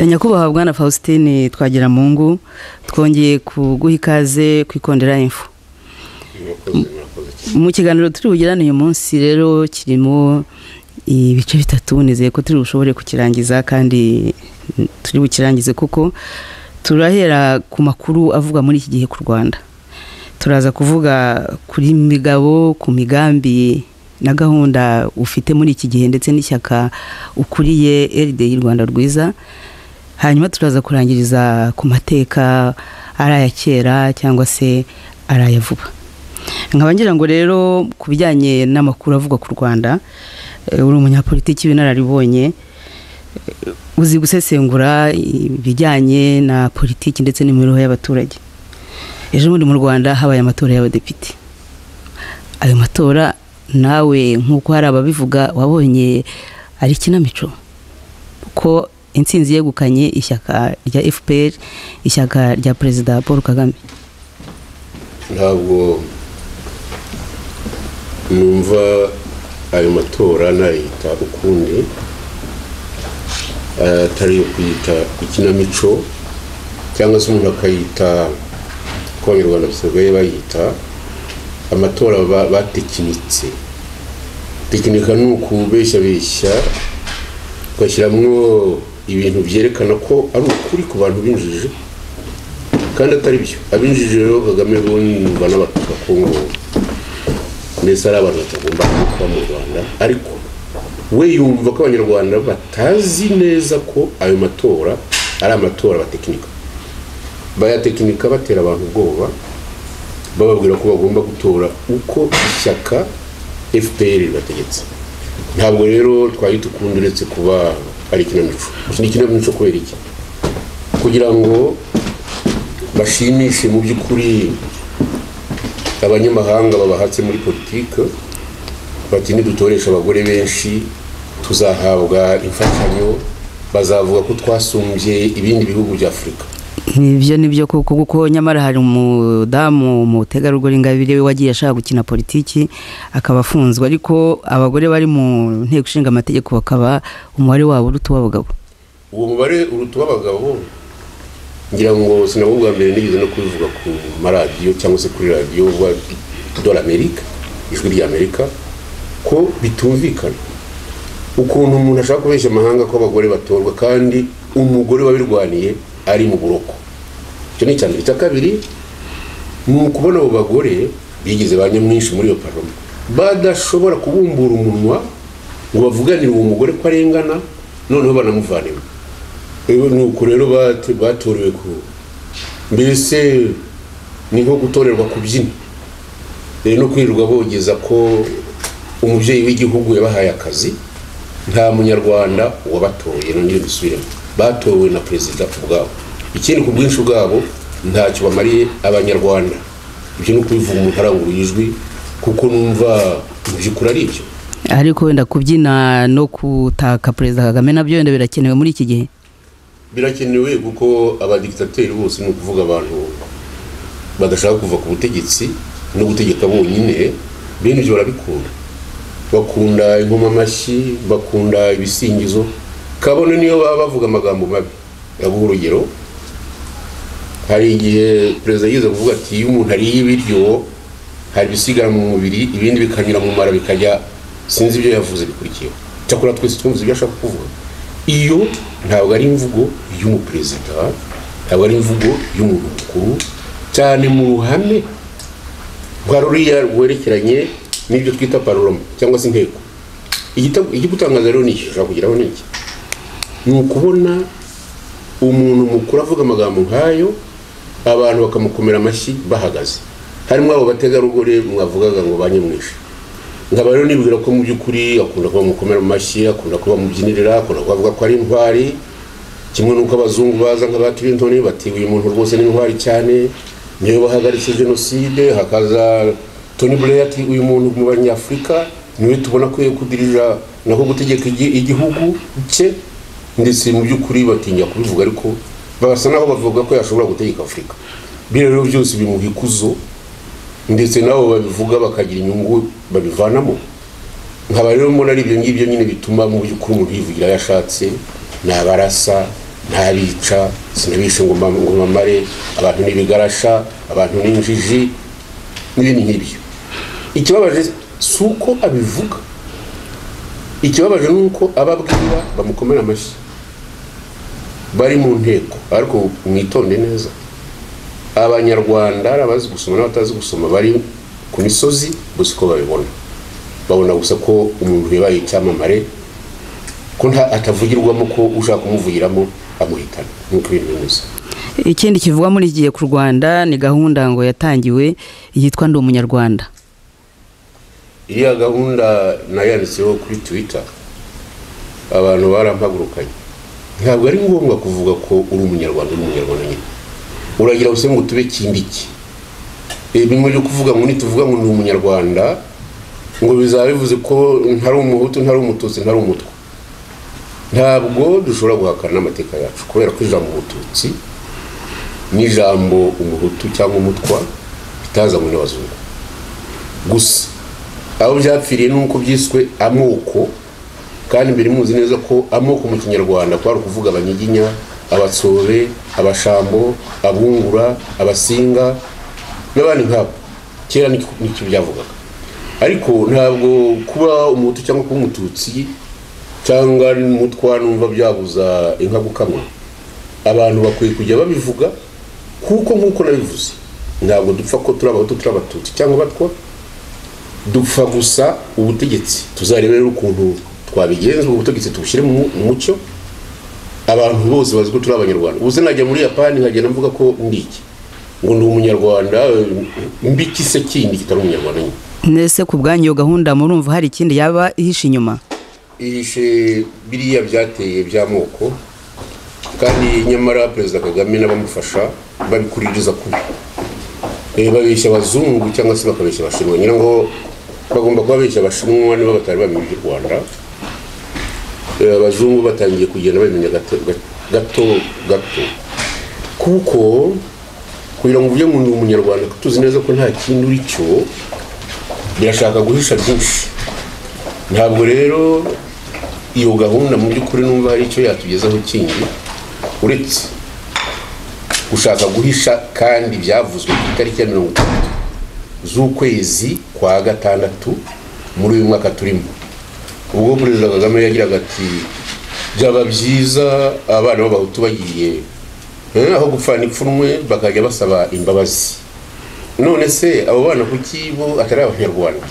nyakubahwa bwana faustin twagira mu ngo twongeye kuguha ikaze ku ikondera imfu mu kiganiro turi bugirane uyu munsi rero kirimo ibice bitatu nizeye ko turi bushobore kukirangiza kandi turi bukirangize kuko turahera ku makuru avugwa muri iki gihe ku rwanda turaza kuvuga kuri migabo ku migambi na gahunda ufite muri iki gihe ndetse n'ishyaka ukuriye erideyi rwanda rwiza hanyuma turaza kurangiriza ku mateka ari aya kera cyangwa se ari aya vuba nkaba ngira ngo rero ku bijyanye n'amakuru avugwa ku rwanda uri umunyapolitiki w'inararibonye uzi gusesengura ibijyanye na politiki ndetse n'imibereho y'abaturage ejo bundi mu rwanda habaye amatora y'abadepite ayo matora nawe nk'uko hari ababivuga wabonye ari ikinamico kuko insinzi yegukanye ishyaka rya fpr ishyaka rya perezida paul kagame ntabwo numva ayo matora nayita ukundi atari iyo kuyita ikinamico cyangwa se umuntu akayita kuko abanyarwanda basigaye bayita amatora batekinitse tekinika ni ukubeshyabeshya ugashyiramo ibintu byerekana ko ari ukuri ku bantu b'injiji kandi atari byo ab'injiji rero kagame bumva n'abatuka ku ngoma mbese ari abantu batagomba kuba mu rwanda ariko we yumva ko abanyarwanda batazi neza ko ayo matora ari amatora batekinika bayatekinika batera abantu ubwoba bababwira ko bagomba gutora uko ishyaka fpr ribategetse ntabwo rero twahita ukundi uretse kuba ari ikinamico iki ni ikinamico kubera iki kugira ngo bashimishe mu by'ukuri abanyamahanga babahatse muri politiki bati nidutoresha abagore benshi tuzahabwa imfashanyo bazavuga ko twasumbye ibindi bihugu bya afurika nibyo nibyo kuko kuko nyamara hari umudamu umutegarugori ingabire we wagiye ashaka gukina politiki akaba afunzwe ariko abagore bari mu nteko ishinga amategeko bakaba umubare wabo uruta uw'abagabo uwo mubare uruta uw'abagabo ngira ngo sinabwo bwa mbere nigeze no kubivuga ku maradiyo cyangwa se kuri radiyo dore amerika ijwi rya amerika ko bitumvikana ukuntu umuntu ashaka kubeshya amahanga ko abagore batorwa kandi umugore wabirwaniye ari mu buroko icyo ni icya mbere icya kabiri ni ukubona abo bagore bigize ba nyamwinshi muri iyo paroma badashobora kubumbura umunwa ngo bavuganire uwo mugore ko arengana noneho banamuvanemo ni uko rero batorewe ku mbese ni nko gutorerwa kubyina rero no kwirirwa bogeza ko umubyeyi w'igihugu yabahaye akazi nta munyarwanda wabatoye nongere dusubiremo batowe na perezida ubwabo ikindi ku bwinshi bwabo ntacyo bamariye abanyarwanda ibyo ni ukubivuga umuntu aranguruye ijwi kuko numva mu by'ukuri ari ibyo ariko wenda kubyina no gutaka perezida kagame nabyo wenda birakenewe muri iki gihe birakenewe kuko abadikitateri bose ni ukuvuga abantu badashaka kuva ku butegetsi no gutegeka bonyine bene ibyo barabikunda bakunda ingoma amashyi bakunda ibisingizo kabone niyo baba bavuga amagambo mabi ndaguha urugero hari igihe perezida yigeze kuvuga ati iyo umuntu ariye ibiryo hari ibisigara mu mubiri ibindi bikanyura mu mara bikajya sinzi ibyo yavuze bikurikiyeho cyakora twese twumvise ibyo ashaka kuvuga iyo ntabwo ari imvugo y'umuperezida ntabwo ari imvugo y'umuntu mukuru cyane mu ruhame rwa ruriya rwerekeranye n'ibyo twita paroroma cyangwa se inteko igikutangaza rero ni iki ushobora kugeraho ni iki ni ukubona umuntu mukuru avuga amagambo nk'ayo abantu bakamukomera amashyi bahagaze harimo abo bategarugori mwavugaga ngo ba nyamwinshi nkaba rero nibwira ko mu by'ukuri akunda kuba mukomera amashyi akunda kuba mubyinirira akunda kubavuga ko ari intwari kimwe n'uko abazungu baza nka ba kirintoni bati uyu muntu rwose ni intwari cyane niyo bahagaritse jenoside hakaza toni burera ati uyu muntu mu banyafurika niwe tubona ko kudirira nako gutegeka igihugu cye ndetse mu by'ukuri batinya kubivuga ariko bagasa n'aho bavuga ko yashobora gutegeka afurika biriya rero byose bimuha ikuzo ndetse n'abo babivuga bakagira inyungu babivanamo nkaba rero mbona ari ibyo ngibyo nyine bituma mu by'ukuri umuntu yivugira ayo ashatse ni abarasa ntabica sinabishe ngo mba- ngo mbamare abantu n'ibigarasha abantu n'injiji n'ibindi nk'ibyo ikibabaje si uko abivuga ikibabaje ni uko abo abwira bamukomera amashyi bari mu nteko ariko mwitonde neza abanyarwanda hari abazi gusoma n'abatazi gusoma bari ku misozi gusa uko babibona babona gusa ko umuntu yabaye icyamamare ko nta atavugirwamo ko ushaka kumuvugiramo amuhitana nk'uko ibintu bimeze ikindi kivuga muri igihe ku rwanda ni gahunda ngo yatangiwe yitwa ndi umunyarwanda iriya gahunda nayanditseho kuri twitter abantu barampagurukanye ntabwo ari ngombwa kuvuga ko uri umunyarwanda uri umunyarwanda nyine uragira gusa ngo tube kindiki Eh, bimwe byo kuvuga ngo nituvuga ngo ni umunyarwanda ngo bizaba bivuze ko ntari umuhutu ntari umututsi ntari umutwa ntabwo dushobora guhakana n'amateka yacu kubera ko ijambo umututsi n'ijambo umuhutu cyangwa umutwa bitazanywe n'abazungu gusa aho byapfiriye ni uko byiswe amoko kandi mbere muzi neza ko amoko mu kinyarwanda kwari ukuvuga abanyiginya abatsobe abashambo abungura abasinga n'abandi nk'abo kera ni- nicyo byavugaga ariko ntabwo kuba umuhutu cyangwa kuba umututsi cyangwa n'umutwa numva byabuza inka gukamwa abantu bakwiye kujya babivuga kuko nk'uko nabivuze ntabwo dupfa ko turi abahutu turi abatutsi cyangwa abatwa dupfa gusa ubutegetsi tuzarebe rero ukuntu twabigenza ubwo butegetsi tubushyire mu mu mucyo abantu bose bazi ko turi abanyarwanda ubuze najya muri yapani nkagenda mvuga ko ndi iki ngo ndi umunyarwanda eh, mbi iki se kindi kitari umunyarwanda nyine ndetse ku bwanyu iyo gahunda murumva hari ikindi yaba ihishe inyuma ihishe biriya byateye by'amoko kandi nyamara perezida kagame n'abamufasha babikuririza kubi Eh, babeshya abazungu cyangwa se bakabeshya abashinwa ngira ngo bagomba kuba babeshya abashinwa niba batari bamenye iby'u rwanda Eh, abazungu batangiye kugenda babimenya gato gato gato kuko kugira ngo uvuge ngo ni umunyarwanda tuzi neza ko nta kindi uri cyo birashaka guhisha byinshi ntabwo rero iyo gahunda mu by'ukuri numva hari icyo yatugezaho kindi uretse gushaka guhisha kandi byavuzwe ku itariki ya mirongo itatu z'ukwezi kwa gatandatu muri uyu mwaka turimo ubwo perezida kagame yagiraga ati byaba byiza abana b'abahutu bagiye eh, aho gupfana ipfunwe bakajya basaba imbabazi none se abo bana kuki bo atari abanyarwanda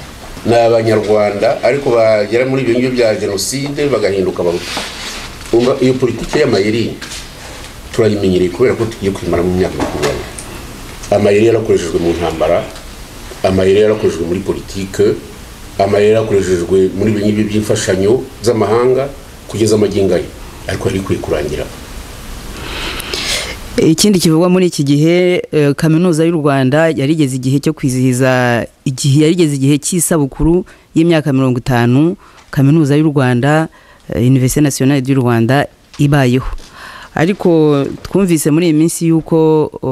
ni abanyarwanda ariko bagera muri ibyo ngibyo bya jenoside bagahinduka abahutu Umva, iyo politiki y'amayeri turayimenyereye kubera ko tugiye kuyimara mu myaka makumyabiri amayeri yarakoreshejwe mu ntambara amayeri yarakoreshejwe muri politike amayeri yarakoreshejwe muri ibyo ngibyo by'imfashanyo z'amahanga kugeza amagingo ayo ariko yari ikwiye kurangira ikindi kivugwa muri iki gihe eh, kaminuza y'u rwanda yarigeze igihe cyo kwizihiza igihe yarigeze igihe cy'isabukuru y'imyaka mirongo itanu kaminuza y'u rwanda univerisite nasiyonari y'u rwanda ibayeho ariko twumvise muri iyi minsi y'uko o,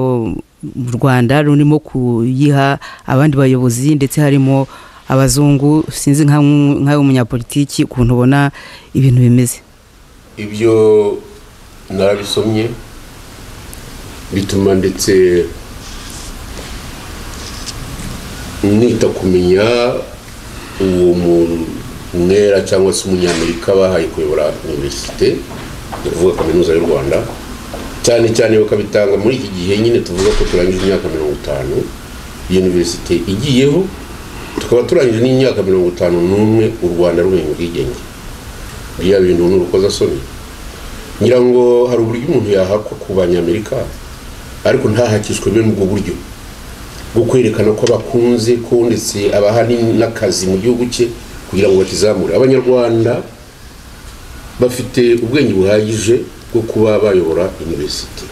u rwanda rurimo kuyiha abandi bayobozi ndetse harimo abazungu sinzi nka- nkawe umunyapolitiki ukuntu ubona ibintu bimeze ibyo narabisomye bituma ndetse nita kumenya uwo mwera cyangwa se umunyamerika bahaye kuyobora univerisite ni ukuvuga kaminuza y'u rwanda cyane cyane bakabitanga muri iki gihe nyine tuvuga ko turangije imyaka mirongo itanu iyo univerisite igiyeho tukaba turangije n'imyaka mirongo itanu n'umwe u rwanda rumenye ubwigenge biriya bintu ni urukozasoni ngira ngo hari uburyo umuntu yahakwa ku banyamerika ariko ntahakishwe bene ubwo buryo bwo kwerekana ko bakunze ko ndetse abaha ni- n'akazi mu gihugu cye kugira ngo bakizamure abanyarwanda bafite ubwenge buhagije bwo kuba bayobora univerisite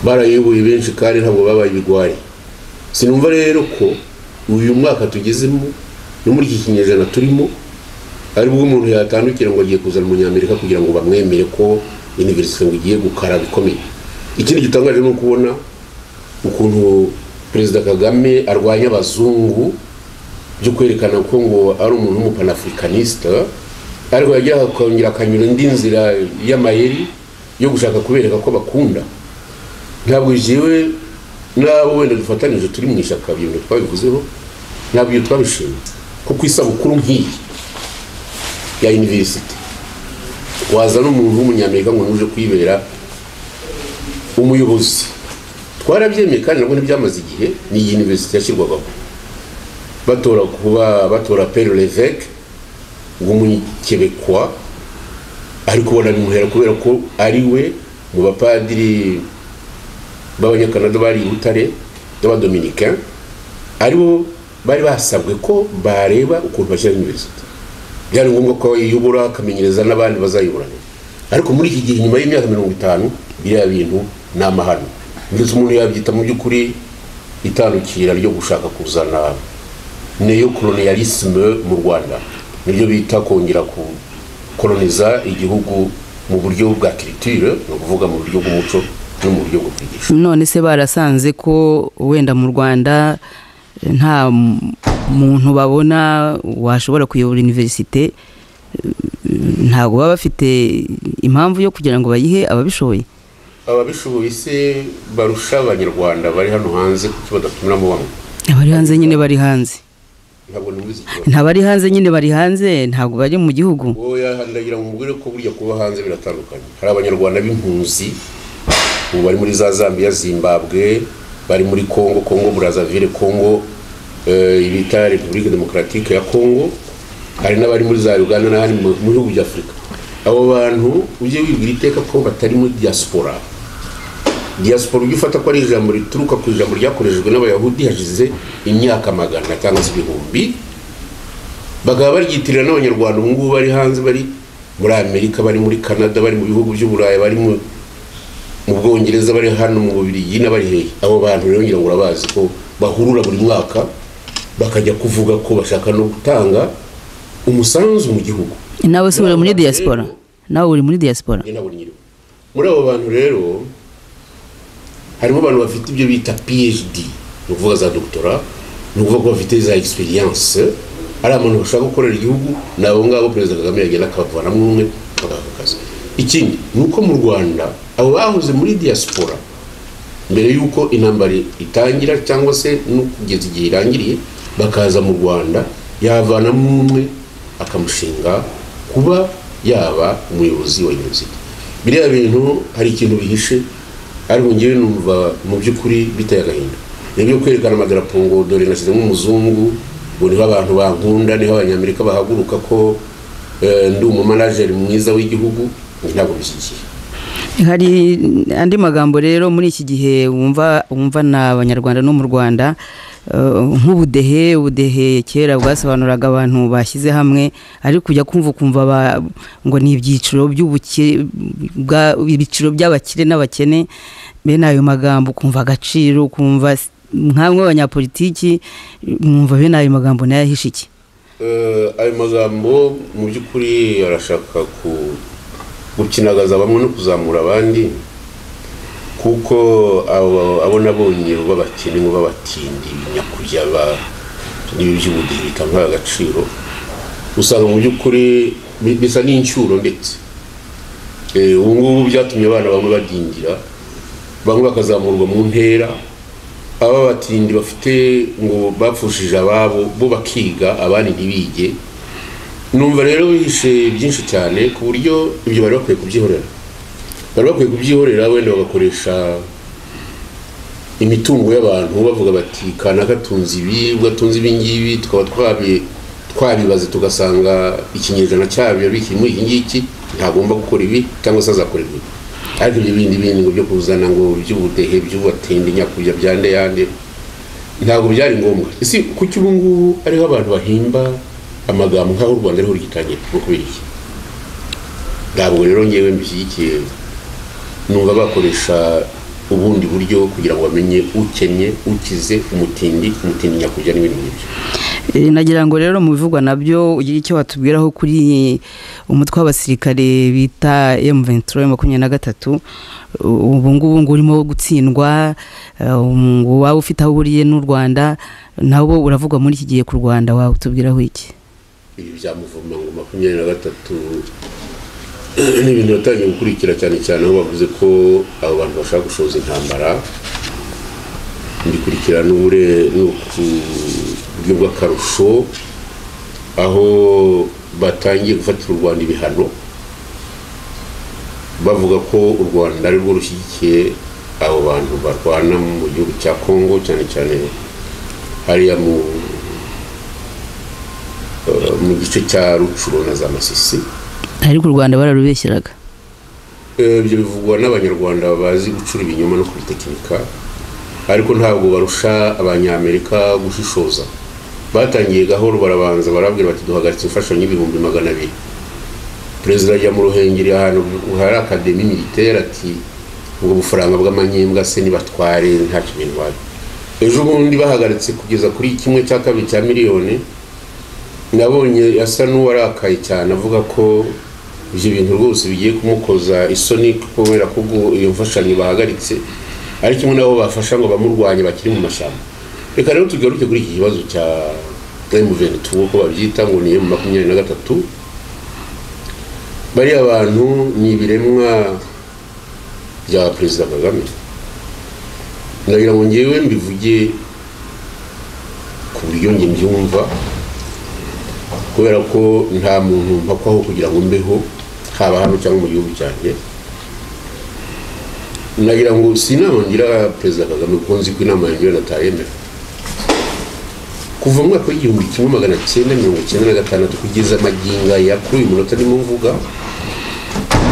barayoboye benshi kandi ntabwo babaye ibigwari sinumva rero ko uyu mwaka tugezemo no muri iki kinyejana turimo ari bwo umuntu yatandukira ngo agiye kuzana umunyamerika kugira ngo bamwemere ko univerisite ngo igiye gukara bikomeye ikindi gitangaje ni ukubona ukuntu perezida kagame arwanya abazungu byo kwerekana ko ngo ari umuntu w'umupanafurikaniste ariko yagira akongera akanyura indi nzira y'amayeri yo gushaka kubereka ko bakunda ntabwo jewe n'abo wenda dufatanije turi mu ishyaka ibintu twabivuzeho ntabwo iyo twabishimye kuko isabukuru nk'iyi ya univerisite waza n'umuntu w'umunyamerika ngo nuje kuyibera umuyobozi twarabyemeye kandi nabwo ntibyamaze igihe ni iyi univerisite yashyirwagaho batora kuba batora pere leveke w'umunyakebekwa ariko banabimuhera kubera ko ari we mu bapadiri b'abanyakanada bari i butare b'abadominicain aribo bari basabwe ko bareba ukuntu bashyira univerisite byari ngombwa ko bayiyobora akamenyereza n'abandi bazayiburane ariko muri iki gihe nyuma y'imyaka mirongo itanu biriya bintu ni amahano ndetse umuntu yabyita mu by'ukuri itandukira ryo gushaka kuzana neyo koloniyalisime mu rwanda niryo bita kongera gukoloniza igihugu mu buryo bwa kiritire ni ukuvuga mu buryo bw'umuco no mu buryo bwo kwigisha none se barasanze ko wenda mu rwanda nta muntu babona washobora kuyobora univerisite ntabwo baba bafite impamvu yo kugira ngo bayihe ababishoboye ababishoboye se barusha abanyarwanda bari hano hanze kuki badatumiramo bamwe abari hanze nyine bari hanze ntabwo numvise ikibazo ntabari hanze nyine bari hanze ntabwo bari mu gihugu oya ndagira ngo mubwire ko burya kuba hanze biratandukanye hari abanyarwanda b'impunzi ubu bari muri za zambia zimbabwe bari muri congo congo brazaville congo eh, bita repubulike demokaratike ya congo hari n'abari muri za uganda n'ahandi mu mu bihugu bya afurika abo bantu ujye wibwira iteka ko batari muri diaspora diaspora ujya ufata ko ari ijambo rituruka ku ijambo ryakoreshejwe n'abayahudi hashize imyaka magana cyangwa se ibihumbi bakaba baryitirira n'abanyarwanda ubu ngubu bari hanze bari muri amerika bari muri canada bari mu bihugu by'uburayi bari mu mu bwongereza bari hano mu bubirigi n'abari hehe abo bantu rero ngira ngo urabazi ko bahurura buri mwaka bakajya kuvuga ko bashaka no gutanga umusanzu mu gihugu nawe se uri muri Ntabwo diaspora rero- nawe uri muri diaspora njye ntabwo nyiriwe muri abo bantu rero harimo abantu bafite ibyo bita phd ni ukuvuga za doctora ni ukuvuga ko bafite za experience ari abantu bashaka gukorera igihugu ni abo ngabo perezida kagame yagenda akabavanamo umwe bakabaha ako kazi ikindi ni uko mu rwanda abo bahoze muri diaspora mbere y'uko intambara itangira cyangwa se no kugeza igihe irangiriye bakaza mu rwanda yavanamo umwe akamushinga kuba yaba umuyobozi wa univerisite biriya bintu hari ikintu bihishe ariko ngewe numva mu by'ukuri biteye agahinda rero byo kwerekana amadarapo ngo dore nashyizemo umuzungu ngo niho abantu bankunda niho abanyamerika bahaguruka ko eh, ndi umumanajeri mwiza w'igihugu njye ntabwo bishyigiye hari andi magambo rero muri iki gihe wumva wumva na abanyarwanda no mu rwanda eh, nk'ubudehe ubudehe kera bwasobanuraga abantu bashyize hamwe ariko ujya kumva ukumva ba- ngo ni ibyiciro by'ubuke- bwa- ibyiciro by'abakire n'abakene bene ayo magambo ukumva agaciro ukumva s- nkamwe abanyapolitiki mwumva bene ayo magambo nayo ahishe iki Eh, ayo magambo mu by'ukuri arashaka ku- gukinagaza bamwe no kuzamura abandi kuko abo abo nabonye babakene ngo babatindi nyakujya ba n'ibi by'ubudehe bitanga agaciro usanga mu by'ukuri bi- bisa n'incyuro ndetse Eh, ubu ngubu byatumye abana bamwe badindira bamwe bakazamurwa mu ntera aba batindi bafite ngo bapfushije ababo bo bakiga abandi ntibige numva rero bihishe byinshi cyane ku buryo ibyo bari bakwiye kubyihorera bari bakwiye kubyihorera wenda bagakoresha imitungo y'abantu bavuga bati kanaka atunze ibi ubwo atunze ibi ngibi tukaba twabi twabibaze tugasanga ikinyejana cyabyo bikirimo iki ngiki ntagomba gukora ibi cyangwa se azakora ibi ariko ibyo bindi bindi ngo byo kuzana ngo by'ubudehe by'ubatinde nyakujya bya ndeyande ntabwo byari ngombwa ese kuki ubu ngubu ariho abantu bahimba amagambo nk'aho u rwanda ariho rugitangira no kubera iki ntabwo rero ngewe mbishyigikiye numva bakoresha ubundi buryo kugira ngo bamenye ukennye ukize umutindi umutindi nyakujya n'ibindi nk'ibyo Eh, nagira ngo rero mu bivugwa nabyo ugire icyo watubwiraho kuri umutwe w'abasirikare bita M23 makumyabiri na gatatu U- ubu ngubu ngo urimo gutsindwa eh, ngo waba ufite aho uhuriye n'u Rwanda nabo uravuga muri iki gihe ku Rwanda waba utubwiraho iki ibi bya muvoma ngo makumyabiri na gatatu ni ibintu batangiye gukurikira cyane cyane aho bavuze ko abo bantu bashaka gushoza intambara bikurikira n'ubure n'uburyo bw'akarusho aho batangiye gufatira u rwanda ibihano bavuga ko u rwanda ari rwo rushyigikiye abo bantu barwana mu gihugu cya kongo cyane cyane hariya mu mu gice cya rucuro na za masisi ariko u rwanda bararubeshyeraga ibyo bivugwa n'abanyarwanda bazi gucura ibinyoma no kubitekinika ariko ntabwo barusha abanyamerika gushishoza batangiye gahoro barabanza barabwira bati duhagaritse imfashanyo y'ibihumbi magana abiri perezida ajya mu ruhengeri ahantu hari akademi militeri ati ubwo bufaranga bw'amanyembwa se nibatware ntacyo bintu bari ejo bundi bahagaritse kugeza kuri kimwe cya kabiri cya miliyoni nabonye asa n'uwarakaye cyane avuga ko ibyo bintu rwose bigiye kumukoza isoni kubera ko ubwo iyo mfashanyo bahagaritse ari kimwe nabo bafasha ngo bamurwanye bakiri mu mashyamba reka rero tugaruke kuri iki kibazo cya M23 uko babyita ngo ni M23 bariya bantu ni ibiremwa bya perezida Kagame ndagira ngo ngewe mbivuge ku buryo njye mbyumva kubera ko nta muntu mpakwaho kugira ngo mbeho haba hano cyangwa mu gihugu cyanjye nagira ngo si inama ngira perezida kagame kuko nzi ko inama yanjye natayemera kuva mu mwaka w'igihumbi kimwe magana cyenda mirongo icyenda na gatandatu kugeza maginga ya kuri uyu munota ndimo mvuga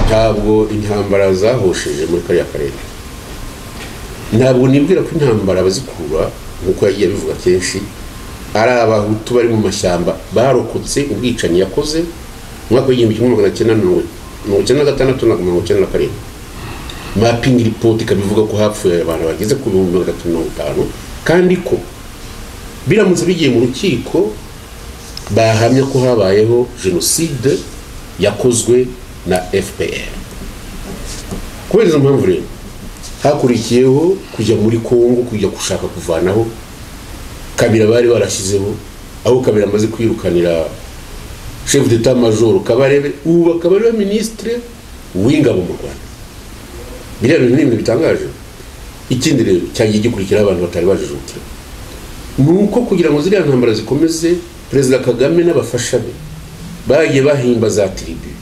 ntabwo intambara zahosheje muri kariya karere ntabwo nibwira ko intambara bazikura nk'uko yagiye abivuga kenshi ari abahutu bari mu mashyamba barokotse ubwicanyi yakoze mu mwaka w'igihumbi kimwe magana cyenda mirongo icyenda na gatandatu na mirongo icyenda na karindwi mapingi ripoti ikaba ivuga ko hapfuye abantu bageze ku bihumbi magana atatu mirongo itanu kandi ko biramutse bigiye mu rukiko bahamya ko habayeho jenoside yakozwe na fpr kubera izo mpamvu rero hakurikiyeho kujya muri kongo kujya gushaka kuvanaho kabira bari barashyizeho aho kabira amaze kwirukanira chef d'etat major kabarebe ubu bakaba ariwe ministre w'ingabo mu rwanda biriya bintu ni ibintu bitangaje ikindi rero cyagiye gikurikiraho abantu batari bajijukiwe ni uko kugira ngo ziriya ntambara zikomeze perezida kagame n'abafasha be bagiye bahimba za tiribi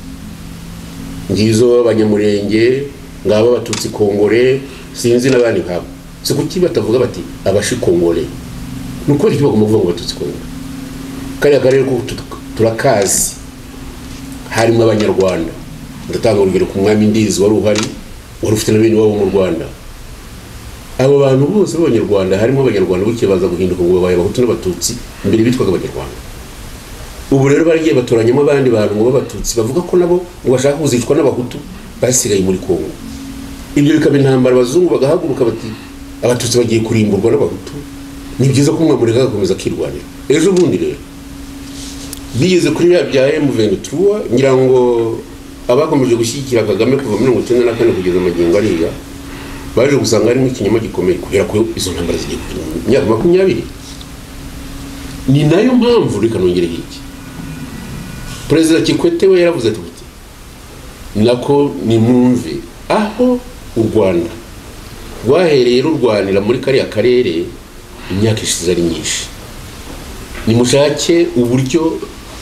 ngizo abanyamurenge ngabo abatutsi kongore sinzi n'abandi nkabo si kuki batavuga bati abashikongore ni ukubera iki bagomba kuvuga ngo batutsi kongo kariya karere ko turakazi harimo abanyarwanda ndatanga urugero ku mwami ndizi wari uhari wari ufite na bene wabo mu rwanda abo bantu bose b'abanyarwanda harimo abanyarwanda buke baza guhinduka ngo babaye abahutu n'abatutsi mbere bitwaga abanyarwanda ubu rero baragiye batoranyamo abandi bantu ngo b'abatutsi bavuga ko nabo ngo bashaka kuzicwa n'abahutu basigaye muri kongo ibyo bikaba intambara abazungu bagahaguruka bati abatutsi bagiye kurimburwa n'abahutu ni byiza ko mwamureka agakomeza akirwanira ejo bundi rero bigeze kuri biriya bya M23 ngira ngo abakomeje gushyigikira Kagame kuva mirongo icyenda na kane kugeza amagingo ariya baje gusanga harimo ikinyoma gikomeye kubera ko izo ntambara zigiye kugira imyaka makumyabiri ni nayo mpamvu reka nongereho iki perezida kikwete we yaravuze ati nako nimwumve aho u rwanda rwahereye rurwanira muri kariya karere imyaka ishize ari myinshi nimushake uburyo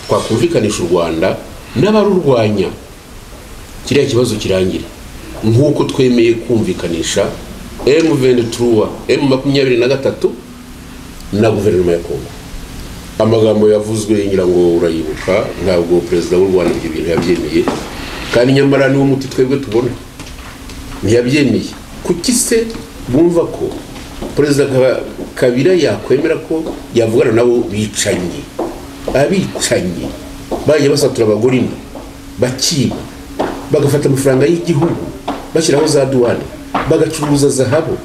twakumvikanisha u rwanda n'abarurwanya kiriya kibazo kirangire nk'uko twemeye kumvikanisha emu venturuwa emu makumyabiri na gatatu na guverinoma ya kongo amagambo yavuzwe ngira ngo urayibuka ntabwo perezida w'u rwanda ibyo bintu yabyemeye kandi nyamara niwo muti twebwe tubona ntiyabyemeye kuki se bumva ko perezida kabira yakwemera ko yavugana nabo bicanyi abicanyi bajya basatura abagore inda bakiba bagafata amafaranga y'igihugu bashyiraho za duwane bagacuruza zahabu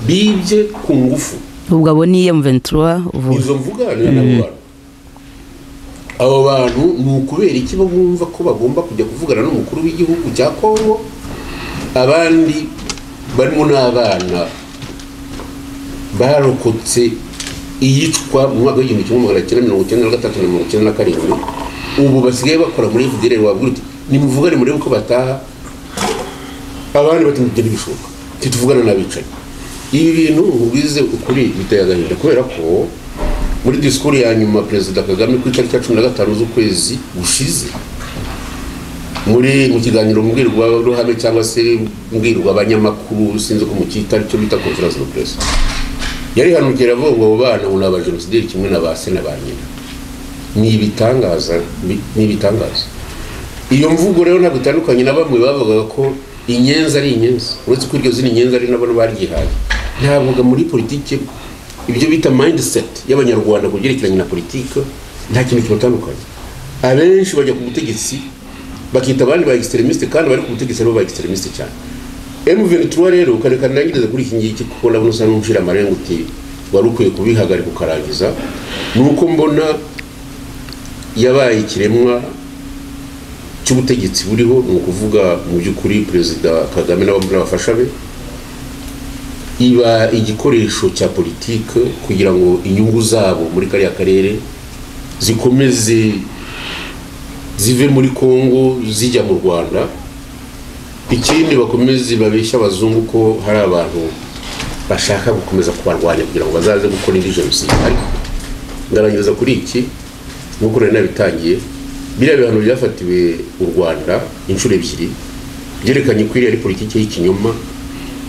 bibye ku ngufu ubwo abo ni M23 uvuga izo mvuganira n'abo bantu abo bantu ni ukubera iki bo bumva ko bagomba kujya kuvugana n'umukuru w'igihugu cya kongo abandi barimo n'abana barokotse iyicwa mu mwaka w'igihumbi kimwe magana cyenda mirongo icyenda na gatatu na mirongo icyenda na karindwi ubu basigaye bakora muri fdr wabwira uti nimuvugane murebe uko bataha abandi batumugena ibishuka tituvugana n'abicanyi ibi bintu ubize ukuri biteye agahinda kubera ko muri disikuru ya nyuma perezida kagame ku itariki ya cumi na gatanu z'ukwezi gushize muri mu kiganiro mbwirwaruhame cyangwa se mbwirwa abanyamakuru sinzi ko mucyita cyo bita conference de presse yari hanukira avuga ngo abo bana ngo ni abajenosideri kimwe na ba se na ba nyina ni ibitangaza ni ibitangaza iyo mvugo rero ntabwo itandukanye na bamwe bavugaga ko inyenzi ari inyenzi uretse ko iryo zina inyenzi ari nabo baryihaye ntabwo muri politiki ibyo bita mindset y'abanyarwanda ku byerekeranye na politiki nta kintu kibatandukanye abenshi bajya ku butegetsi bakita abandi ba extremiste kandi bari ku butegetsi aribo ba extremiste cyane M23 rero kareka ndangirize kuri iki ngiki kuko nabona usa n'umushira amarenga uti wari ukwiye kubihagarika ukarangiza ni uko mbona yabaye ikiremwa cy'ubutegetsi buriho ni ukuvuga mu by'ukuri perezida kagame n'abafasha be iba igikoresho cya politiki kugira ngo inyungu zabo muri kariya karere zikomeze zive muri congo zijya mu rwanda ikindi bakomeze babeshya abazungu ko hari abantu bashaka gukomeza kubarwanya kugira ngo bazaze gukora indi jenoside ariko ngarangiriza kuri iki nk'uko nari nabitangiye biriya bihano byafatiwe u rwanda inshuro ebyiri byerekanye ko iriya ari politiki y'ikinyoma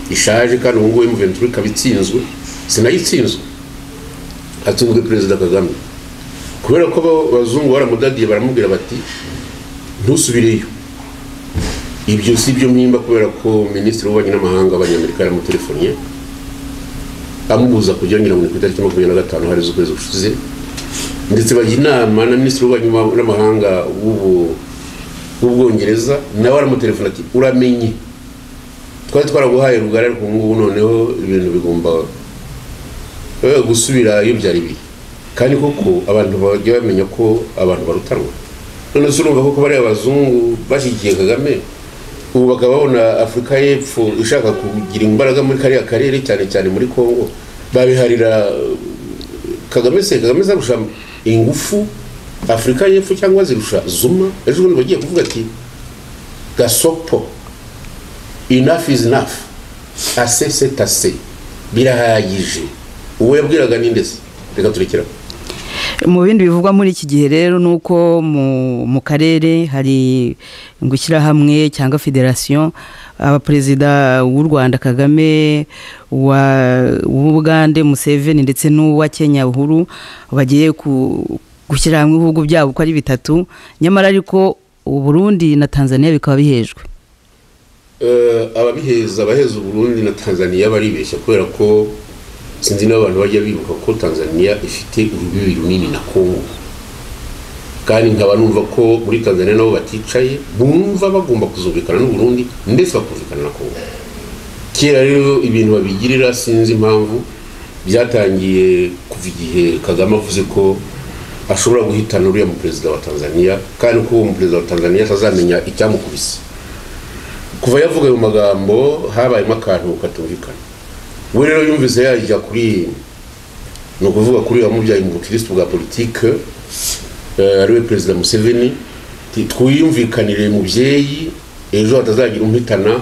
ishaje kandi ubu ngubu muventuri ikaba itsinzwe sinayo itsinzwe hatsinzwe perezida kagame kubera ko abazungu baramudadiye baramubwira bati ntusubireyo ibyo si byo mpimba kubera ko minisitiri w'ububanyi n'amahanga abanyamerika yaramutelefoniye amubuza kugira ngo ni ku itariki makumyabiri na gatanu hari z'ukwezi gushize ndetse bajya inama na minisitiri w'ububanyi n'amahanga w'ubwongereza nawe aramutelefona ati uramenye twari twaraguhaye rugari ariko ubu ngubu noneho ibintu bigomba gusubira iyo byari biri kandi koko abantu bajya bamenya ko abantu barutanwa none se urumva koko bariya abazungu bashyigikiye kagame ubu bakaba babona afurika y'epfo ishaka kugira imbaraga muri kariya karere cyane cyane muri congo babiharira kagame se kagame zarusha ingufu afurika y'epfo cyangwa zirusha zuma ejo bundi bagiye kuvuga ati gasopo enough is enough ase c'est ase birahagije uwo yabwiraga ninde se reka turekera mu bindi bivugwa muri iki gihe rero ni uko mu karere hari ngo ishyirahamwe cyangwa federasiyo abaperezida w'u rwanda kagame uw'ubugande museveni ndetse n'uwa kenya uhuru bagiye gushyira hamwe ibihugu byabo uko ari bitatu nyamara ariko uburundi na tanzania bikaba bihejwe ababiheza abaheza uburundi na tanzania baribeshya kubera ko sinzi n'abantu bajya bibuka ko tanzania ifite urubibi runini na kongo kandi nkaba numva ko muri tanzania nabo baticaye bumva bagomba kuzumvikana n'uburundi ndetse bakumvikana na kongo kera rero ibintu babigirira sinzi impamvu byatangiye kuva igihe kagame avuze ko ashobora guhitana uriya muperezida wa tanzania kandi ko uwo muperezida wa tanzania atazamenya icyamukubise kuva yavuga ayo magambo habayemo akantu katumvikana we rero yumvise yajya kuri ni ukuvuga kuri wamubyaye mu bukirisitu bwa politike ariwe perezida museveni twiyumvikanire mubyeyi ejo hatazagira umuhitana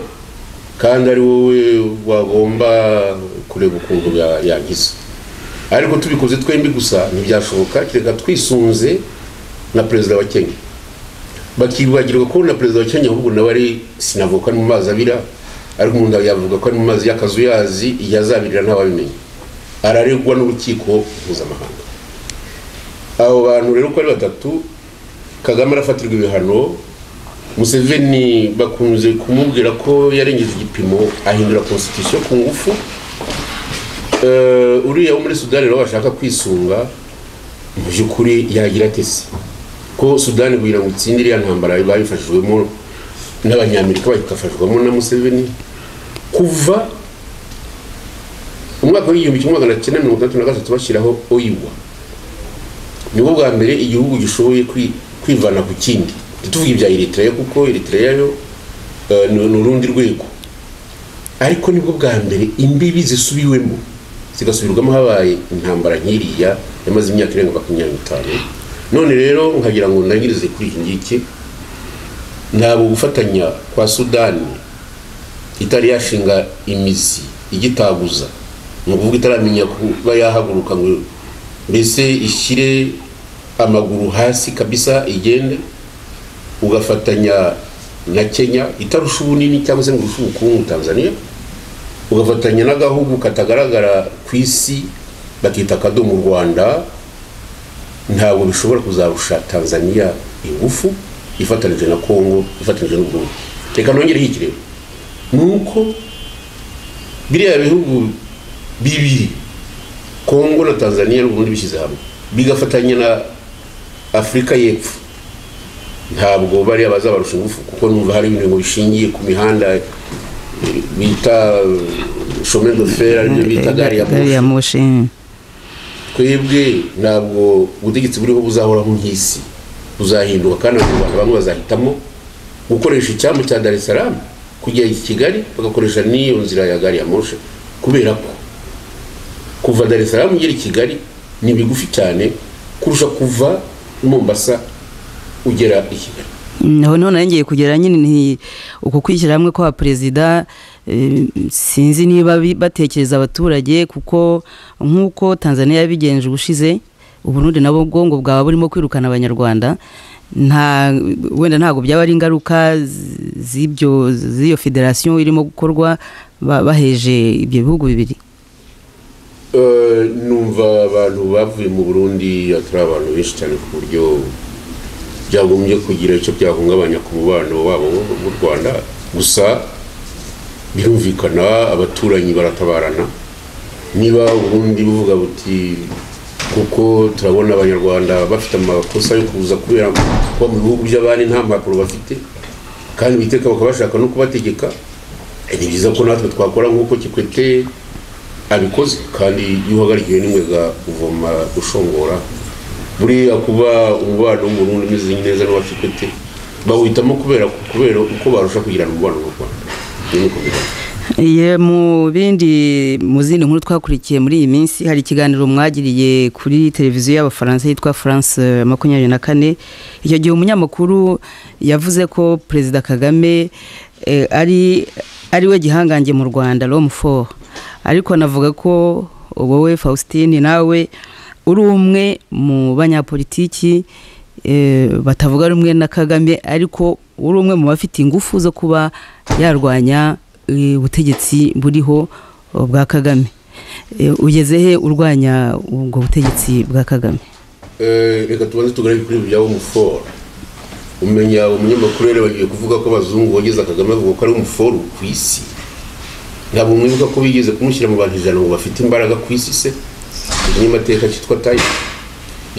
kandi ari wowe wagomba kureba ukuntu yagize ariko tubikoze twembi gusa ntibyashoboka kereka twisunze na perezida wa kenya bakibagirwa ko na perezida wa kenya ahubwo nawe ari sinavuka mu mazi abira ariko umuntu yavuga ko ari mu mazi y'akazuyazi yazabirira ntababimenya araregwa n'urukiko mpuzamahanga abo bantu rero uko ari batatu kagame arafatirwa ibihano museveni bakunze kumubwira ko yarengeje igipimo ahindura constitution ku ngufu uriya wo muri sudani rero bashaka kwisunga mu by'ukuri yagira atese ko sudani kugira ngo itsinde iriya ntambara bayifashijwemo n'abanyamerika bagafashwamo na museveni kuva umwaka w'igihumbi kimwe magana cyenda mirongo itandatu na gatatu bashyiraho oyiwa nibwo bwa mbere igihugu gishoboye kwivana ku kindi ntituvuge ibya eritrea kuko eritrea yo ni urundi rwego ariko nibwo bwa mbere imbibi zisubiwemo zigasubirwamo habaye intambara nk'iriya yamaze imyaka irenga makumyabiri n'itanu none rero nkagira ngo ndangirize kuri iki ngiki ntabwo gufatanya kwa sudani itari yashinga imizi igitaguza ni ukuvuga itaramenya kuba yahaguruka ngo mbese ishyire amaguru hasi kabisa igende ugafatanya na kenya itarusha ubunini cyangwa se ngo urushe ubukungu tanzania ugafatanya n'agahugu katagaragara ku isi bakita akadomo u rwanda ntabwo bishobora kuzarusha tanzania ingufu ifatanije na kongo ifatanije n'u Burundi reka nongereho iki rero ni uko biriya bihugu bibiri kongo na tanzania n'ubundi bishyize hamwe bigafatanya na afurika y'epfo ntabwo bariya bazabarusha ingufu kuko numva hari ibintu bishingiye ku mihanda bita shome de fer aribyo bita gari ya moshi twebwe ntabwo ubutegetsi buriho buzahoraho nk'isi buzahinduka kandi abantu bamwe bazahitamo gukoresha icyambu cya dar es salaam kujya i kigali bagakoresha n'iyo nzira ya gari ya moshi kubera ko kuva dar es salaam ugera i kigali ni bigufi cyane kurusha kuva mombasa ugera i kigali naho none yongeye kugera nyine ni uku kwishyira hamwe kwa perezida sinzi niba batekereza abaturage kuko nk'uko tanzania yabigenje ubushize uburundi nabo ubwonko bwaba burimo kwirukana abanyarwanda nta wenda ntabwo byaba ari ingaruka z'ibyo z'iyo federasiyo irimo gukorwa baheje ibyo bihugu bibiri numva abantu bavuye mu burundi atari abantu benshi cyane ku buryo byagombye kugira icyo byahungabanya ku mubano wabo mu rwanda gusa birumvikana abaturanyi baratabarana niba uburundi buvuga buti kuko turabona abanyarwanda bafite amakosa yo kuza kubera kuba mu bihugu by'abandi nta mpapuro bafite kandi biteka bakaba bashaka no kubategeka ni byiza ko natwe twakora nk'uko kikwete abikoze kandi iyo uhagarikiwe n'inkwega uvoma ushongora buriya kuba umubano w'umuntu umeze neza n'abafite bawitamo kubera kubera uko barusha kugirana umubano mu rwanda mu bindi mu zindi nkuru twakurikiye muri iyi minsi hari ikiganiro mwagiriye kuri televiziyo y'abafaransa yitwa france makumyabiri na kane icyo gihe umunyamakuru yavuze ko perezida kagame ari ari we gihangange mu rwanda romu foru ariko anavuga ko wowe faustin nawe uri umwe mu banyapolitiki batavuga rumwe na kagame ariko uri umwe mu bafite ingufu zo kuba yarwanya ubutegetsi buriho bwa kagame ugeze he urwanya ubwo butegetsi bwa kagame reka tubanze tugarage kuri ibyo umuforo umenya umunyamakuru rero bagiye kuvuga ko abazungu bageze kagame bavuga ko ari umuforo ku isi ntabwo mwibuka ko bigeze kumushyira mu bantu ijana ngo bafite imbaraga ku isi se umunyamateka cyitwa tayi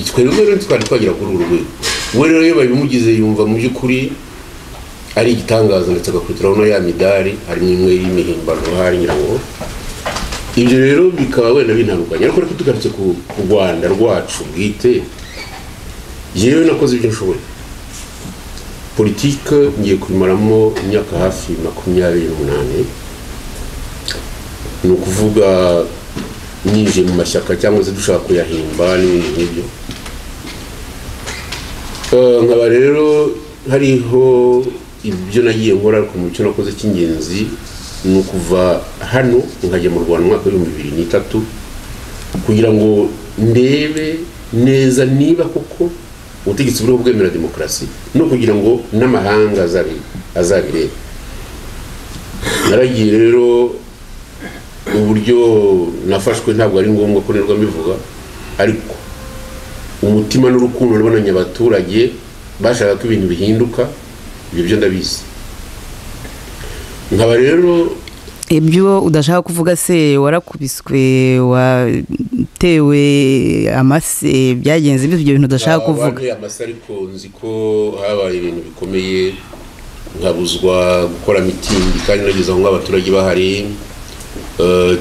twe rero twari twagera kuri uru rwego we rero iyo babimugize yumva mu by'ukuri ari igitangaza ndetse agakwitiraho no ya midari harimo imwe y'imihimbano hari nyirango ibyo rero bikaba wenda binanukanye ariko reka tugarutse ku rwanda rwacu bwite yewe nakoze ibyo nshoboye politike ngiye kuyimaramo imyaka hafi makumyabiri n'umunani ni ukuvuga nyinjiye mu mashyaka cyangwa se dushaka kuyahimba n'ibindi nk'ibyo nkaba rero hariho ibyo nagiye nkora ariko mu cyo nakoze cy'ingenzi ni ukuva hano nkajya mu rwanda umwaka w'ibihumbi bibiri n'itatu kugira ngo ndebe neza niba koko ubutegetsi buriho bwemera demokarasi no kugira ngo n'amahanga azabirebe naragiye rero uburyo nafashwe ntabwo ari ngombwa ko nirwa mbivuga ariko umutima n'urukundo nabonanye abaturage bashaka ko ibintu bihinduka ibyo byo ndabizi nkaba rero ibyo udashaka kuvuga se warakubiswe watewe amase byagenze ibyo bintu udashaka kuvuga amase ariko nzi ko habaye ibintu bikomeye nkabuzwa gukora mitingi kandi nageze aho nk'abaturage bahari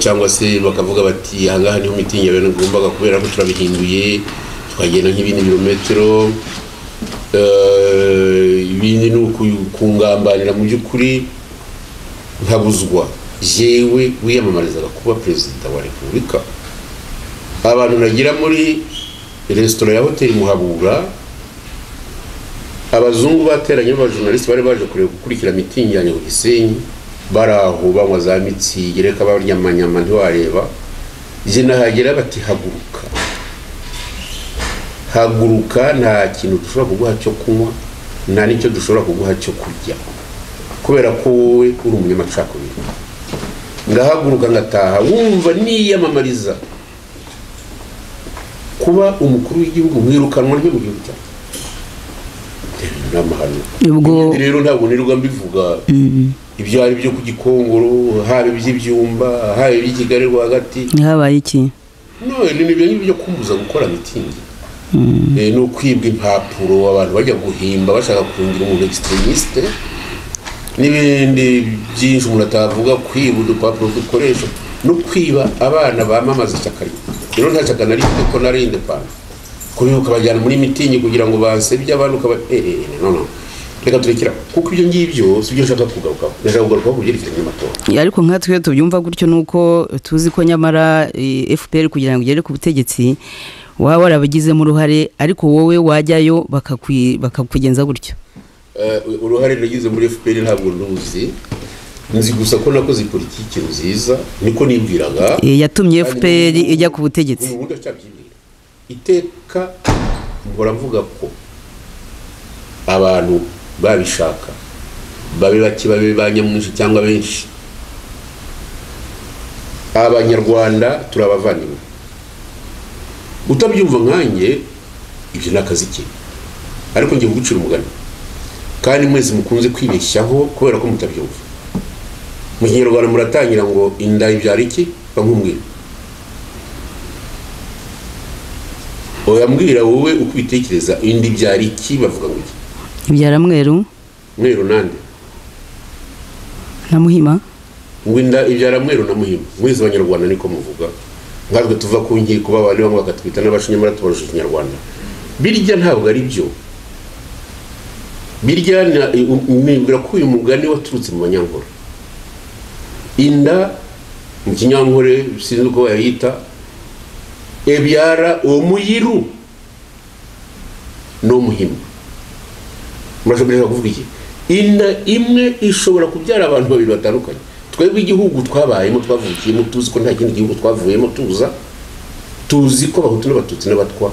cyangwa se bakavuga bati ahangaha niho mitingi yawe nagombaga kubera ko turabihinduye tukagenda nk'ibindi birometero ibindi ni ukungambanira mu by'ukuri nkabuzwa yewe wiyamamarizaga kuba perezida wa repubulika abantu nagira muri resitora ya hoteli muhabura abazungu bateranye b'abajournaliste bari baje kureba gukurikira mitingi yanjye ku gisenyi bari aho banywa za mitsingi reka banyamanyama ntiwareba jye nahagera bati haguruka haguruka nta kintu dushobora kuguha cyo kunywa nta n'icyo dushobora kuguha cyo kurya kubera ko wowe uri umunyamacakubiri ngahaguruka ngataha wumva niyamamariza kuba umukuru w'igihugu mwirukanwa ryo mu gihugu cyacu n'amahano ubwo Ibyo rero ntabwo nirirwa mbivuga ibyo ari byo ku gikongoro haba iby'ibyumba haba iby'ikigali rwagati habaye iki none ni ibyo ngibyo byo kumbuza gukora mitingi Eh, ni ukwibwa impapuro abantu bajya guhimba bashaka kungira umuntu extremiste n'ibindi byinshi umuntu atavuga kwiba udupapuro dukoresha no kwiba abana bamamaza ishyaka rye rero nta shyaka nari mfite ko nari indepana kuribuka ukabajyana muri mitingi kugira ngo bansebye abantu ukaba eh, eh, eh, no no reka turekera kuko ibyo ngibyo si byo nshaka kugarukaho ndashaka kugarukaho ku byerekeranye n'amatora ariko nkatwe tubyumva gutyo nuko tuzi ko nyamara eh, fpr kugira ngo igere ku butegetsi waba warabigizemo uruhare ariko wowe wajyayo bakakwi- bakakugenza gutyo Eh, uruhare nagize muri fpr ntabwo nduzi nzi gusa ko nakoze politiki nziza niko nibwiraga Eh, yatumye fpr ijya ku butegetsi ubu ndacyabyibwira iteka mpora mvuga ko abantu babishaka babe bake babe ba nyamwinshi cyangwa benshi abanyarwanda turi abavandimwe utabyumva nkanjye ibyo ni akazi ke ariko ngiye kugucira umugani kandi mwese mukunze kwibeshyaho kubera ko mutabyumva mu kinyarwanda muratangira ngo inda ibyara iki bankubwira oyambwira wowe uko ubitekereza inda ibyara iki bavuga ngo iki ibyara mweru mweru nande na muhima ngo inda ibyara mweru na muhima mwese abanyarwanda niko muvuga nkatwe tuva ku nkiko babandi bamwe bakatwita n'abacu nyamara tubarusha ikinyarwanda birya ntabwo ari byo birya na- nibwira ko uyu mugani waturutse mu banyankore inda mu kinyankore sinzi uko bayita ebyara omuyiru n'omuhima murashobora kuvuga iki inda imwe ishobora kubyara abantu babiri batandukanye twebwe igihugu twabayemo twavukiyemo tuzi ko nta kindi gihugu twavuyemo tuza tuzi ko abahutu n'abatutsi n'abatwa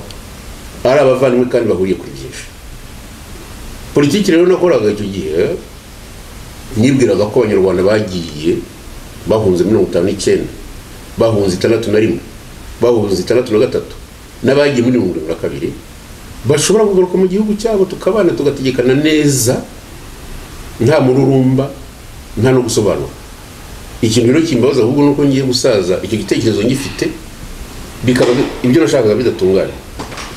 ari abavandimwe kandi bahuriye kuri byinshi politiki rero nakoraga icyo gihe nibwiraga ko abanyarwanda bagiye bahunze mirongo itanu n'icyenda bahunze itandatu na rimwe bahunze itandatu na gatatu n'abagiye muri mirongo irindwi na kabiri bashobora kugaruka mu gihugu cyabo tukabana tugategekana neza nta mururumba nta no gusobanura ikintu rero kimbabaza ahubwo ni uko ngiye gusaza icyo gitekerezo ngifite bikaba bi- ibyo nashakaga bidatunganye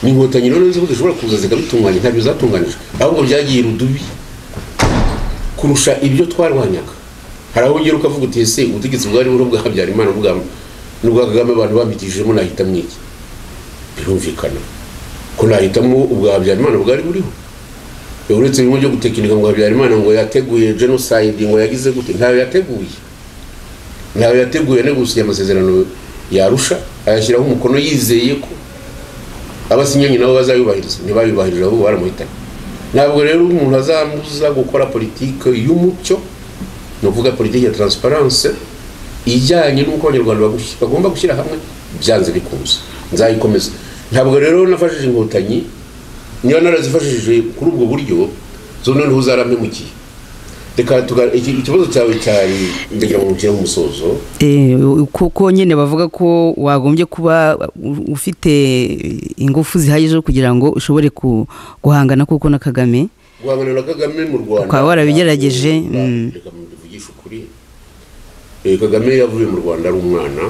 ni inkotanyi rero nzi ko zishobora kuza zikabitunganya ntabyo zatunganijwe ahubwo byagiye rudubi kurusha ibyo twarwanyaga hari aho ugera ukavuga uti ese ubutegetsi bwari buriho bwa habyarimana n'ubwa- n'ubwa kagame abantu bampitishijemo nahitamwo iki birumvikana ko nahitamo ubwa habyarimana bwari buriho uretse bimwe byo gutekinika ngo habyarimana ngo yateguye genocide ngo yagize gute ntayo yateguye ntayo yateguye no gusinya amasezerano yarusha ayashyiraho umukono yizeye ko abasinyanye nabo bazayubahiriza ntibayubahirije ahubwo baramuhitanye ntabwo rero umuntu azambuza gukora politike y'umucyo ni ukuvuga politiki ya transparence ijyanye n'uko abanyarwanda bagush- bagomba gushyira hamwe byanze bikunze nzayikomeza ntabwo rero nafashije inkotanyi niba narazifashishije kuri ubwo buryo zo noneho uzarampemukiye reka tuga- iki- ikibazo cyawe cyari ndagira ngo nshyire mu musozo Eh, kuko nyine bavuga ko wagombye kuba u- ufite ingufu zihagije zo kugira ngo ushobore ku- guhangana kuko na kagame guhangana na kagame mu rwanda Ukaba warabigerageje, Reka mm. mbivugishe ukuri Eh, kagame yavuye mu rwanda ari umwana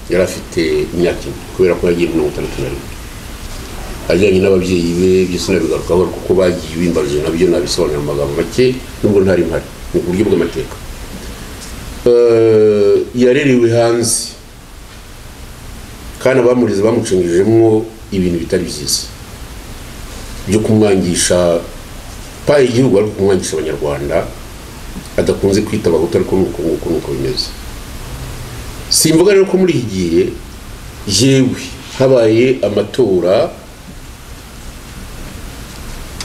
yari afite imyaka ine kubera ko yagiye mirongo itandatu na rimwe ajyanye n'ababyeyi be byose nabigarukaho kuko bagiye bimbarije nabyo nabisobanura mu magambo make nubwo ntari mpari ni uburyo bw'amateka Eh, yarerewe hanze kandi abamureze bamucengejemo ibintu bitari byiza byo kumwangisha pa igihugu ariko kumwangisha abanyarwanda adakunze kwita abahutu ariko nuko nguko nuko bimeze simvuga rero ko muri iki gihe yewe habaye amatora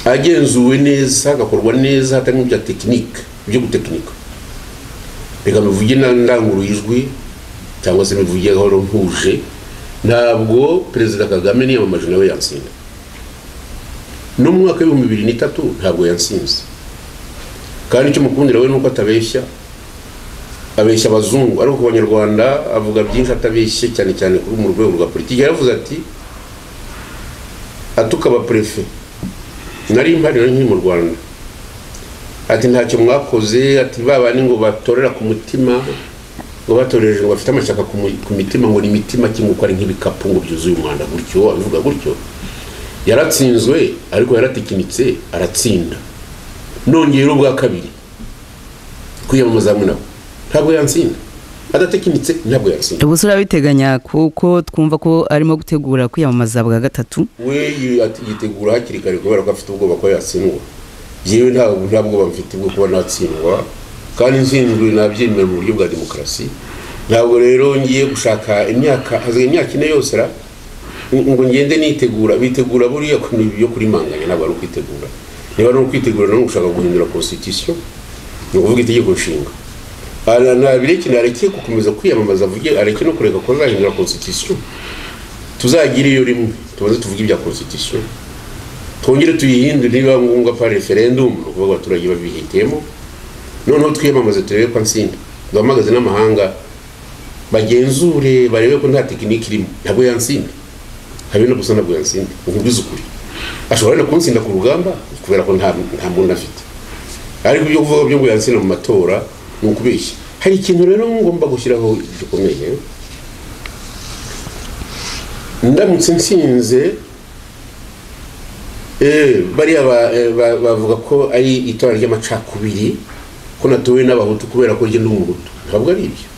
agenzuwe neza agakorwa neza hatarimo ibya tekinike byo gutekinika reka mivuge ijwi cyangwa se mivuge gahoro ntuje ntabwo perezida kagame niyamamaje nawe yansinda no mu mwaka w'ibihumbi bibiri n'itatu ntabwo yansinze kandi icyo mukundira we ni uko atabeshya abeshya abazungu ariko ku banyarwanda avuga byinshi atabeshye cyane cyane kuri mu rwego rwa politiki yaravuze ati atuka abaperefe nari imbariro nkiri mu rwanda ati ntacyo mwakoze ati babane ngo batorera ku mutima ngo batorereje ngo bafite amashyaka ku mitima ngo ni imitima kinguka ari nk'ibikapu ngo byuzuye umwanda gutyo abivuga gutyo yaratsinzwe ariko yaratikinitse aratsinda nongera ubwa kabiri kwiyamamaza hamwe nawe ntabwo yansinda adatekinitse ntabwo yansinda ubu urabiteganya kuko twumva ko arimo gutegura kwiyamamaza bwa gatatu we yitegura hakiri kare kubera ko afite ubwoba ko yatsindwa yewe ntabwo nta bwoba mfite bwo kuba natsindwa kandi nsinzwe nabyemera mu buryo bwa demokarasi ntabwo rero ngiye gushaka imyaka hazwi imyaka ine yose ngo ngende nitegura bitegura buriya ku byo kurimanganya ntabwo ari ukwitegura niba ari ukwitegura none gushaka guhindura constitution ni ukuvuga itegeko nshinga ntabireke nareke gukomeza kwiyamamaza avuge areke no kureka ko azahindura constitution tuzagira iyo rimwe tubanze tuvuge ibya constitution twongere tuyihindure niba ngombwa pa referendum ni ukuvuga abaturage babihitiyemo noneho twiyamamaze turebe ko nsinda duhamagaze n'amahanga bagenzure barebe ko nta tekinike irimo ntabwo yansinda habe no gusa ntabwo yansinda nkubwize ukuri ashobora no kunsinda ku rugamba kubera ko nta muntu afite ariko ibyo kuvuga byo ngo yansinda mu matora ni ukubeshya hari ikintu rero ngomba gushyiraho gikomeye ndamutse nsinze bariya bavuga ko ari itora ry'amacakubiri ko natowe n'abahutu kubera ko ngenda umuhutu ntabwo ari ibyo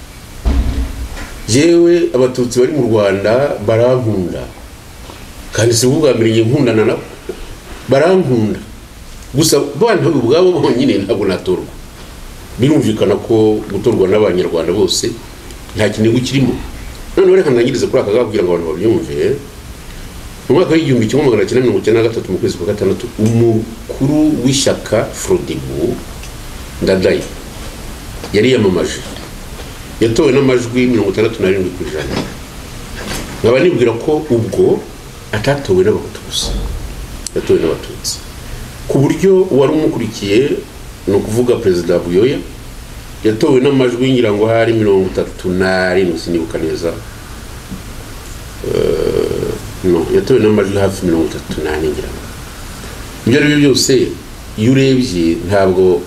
yewe abatutsi bari mu rwanda barankunda kandi si ubwa mbere ngiye nkundana nabo barankunda gusa bana ubwabo bonyine ntabwo natorwa birumvikana ko gutorwa n'abanyarwanda bose nta kintu kirimo noneho reka ntangirize kuri aka kugira ngo abantu babyumve mu mwaka w'igihumbi kimwe magana cyenda mirongo icyenda na gatatu mu kwezi kwa gatandatu umukuru w'ishyaka forodibu ndadayi yariyamamaje yatowe n'amajwi mirongo itandatu n'arindwi ku ijana nkaba nibwira ko ubwo atatowe n'abahutu gusa yatowe n'abatutsi ku buryo uwari umukurikiye ni ukuvuga perezida buyoya yatowe n'amajwi ngira ngo hari mirongo itatu n'arindwi sinibuka neza no yatowe n'amajwi hafi mirongo itatu n'ane ngira ngo ibyo ari byo byose iyo urebye ntabwo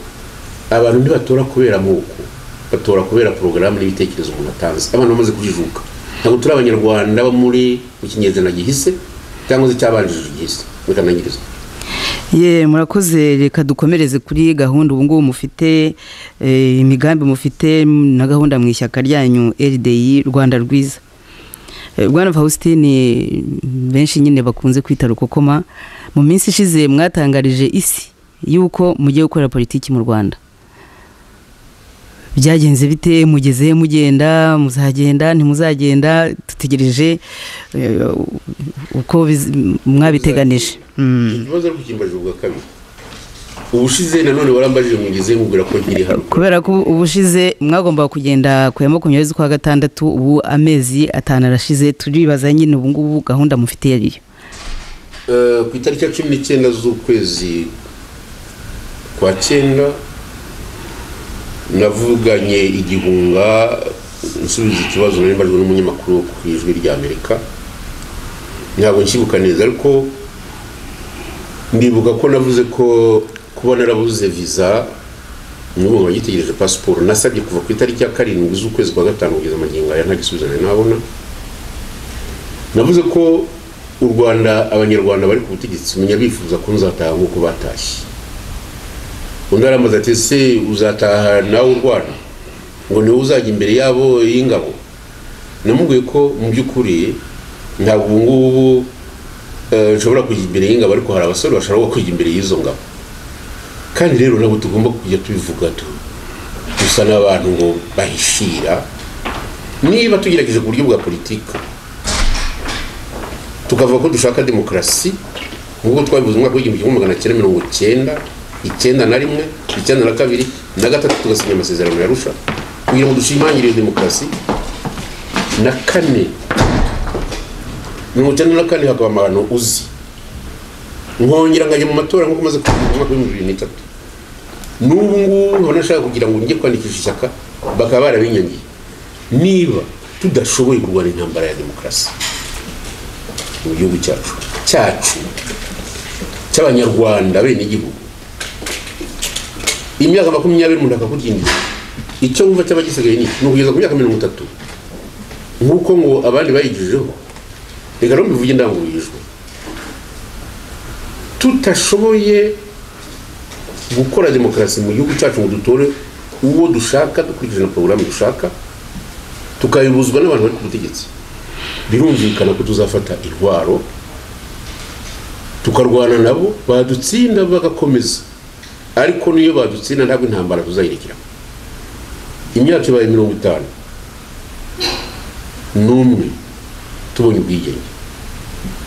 abantu ntibatora kubera amoko batora kubera porogaramu n'ibitekerezo umuntu atanze abantu bamaze kujijuka ntabwo turi abanyarwanda bo muri mu kinyejana gihise cyangwa se cyabanjirije igihise bikanangirizwa ye murakoze reka dukomereze kuri gahunda ubu ngubu mufite imigambi mufite na gahunda mu ishyaka ryanyu RDI rwanda rwiza rwanda faustin benshi nyine bakunze kwita rukokoma mu minsi ishize mwatangarije isi y'uko mugiye gukorera politiki mu rwanda byagenze bite mugeze mugenda muzagenda ntimuzagenda dutegereje uko mwabiteganije ikibazo ariko kimbaje ubwa kabiri ubushize nanone warambajije mugeze nkubwira ko nkiri hano kubera ko ubushize mwagombaga kugenda ku ya makumyabiri z'ukwa gatandatu ubu amezi atanu arashize turibaza nyine ubu ngubu gahunda mufite yariyo ku itariki ya cumi n'icyenda z'ukwezi kwa cyenda navuganye igihunga nsubiza ikibazo nari mbajwe n'umunyamakuru wo ku ijwi ry'amerika ntabwo nkibuka neza ariko ndibuka ko navuze ko kuba narabuze viza n'ubu nkaba gitegereje pasiporo nasabye kuva ku itariki ya karindwi z'ukwezi kwa gatanu kugeza amagingo aya nta gisubizo nari nabona navuze ko u rwanda abanyarwanda bari ku butegetsi menya bifuza ko nzataha nk'uko batashye undi arambaza ati ese uzataha nawe u rwanda ngo niwe uzajya imbere yabo y'ingabo namubwiye ko mu by'ukuri ntabwo ubu ngubu nshobora kujya imbere y'ingabo ariko hari abasore bashobora kujya imbere y'izo ngabo kandi rero ntabwo tugomba kujya tubivuga dusa n'abantu ngo bahishira niba tugerageje ku buryo bwa politiki tukavuga ko dushaka demokarasi nk'uko twabivuze umwaka w'igihumbi kimwe magana cyenda mirongo cyenda icyenda na rimwe icyenda na kabiri na gatatu tugasinya amasezerano ya rusha kugira ngo dushimangire demokarasi na kane mirongo icyenda na kane hakaba amahano uzi nkongera nkajya mu matora nk'uko umaze kugira umwaka w'ibihumbi bibiri n'itatu n'ubu ngubu nkaba nashaka kugira ngo njye kwandikisha ishyaka bakaba barabinyangiye niba tudashoboye kurwana intambara ya demokarasi mu gihugu cyacu cyacu cy'abanyarwanda bene igihugu imyaka makumyabiri umuntu akakudindira icyo wumva cyaba gisigaye ni ni ukugeza ku myaka mirongo itatu nk'uko ngo abandi bayigijeho reka rero mbivuge indangururijwe tutashoboye gukora demokarasi mu gihugu cyacu ngo dutore uwo dushaka dukurikije na porogaramu dushaka tukabibuzwa n'abantu bari ku butegetsi birumvikana ko tuzafata intwaro tukarwana nabo badutsinda bagakomeza ariko niyo badutsinda ntabwo intambara tuzayirekera imyaka ibaye mirongo itanu n'umwe tubonye ubwigenge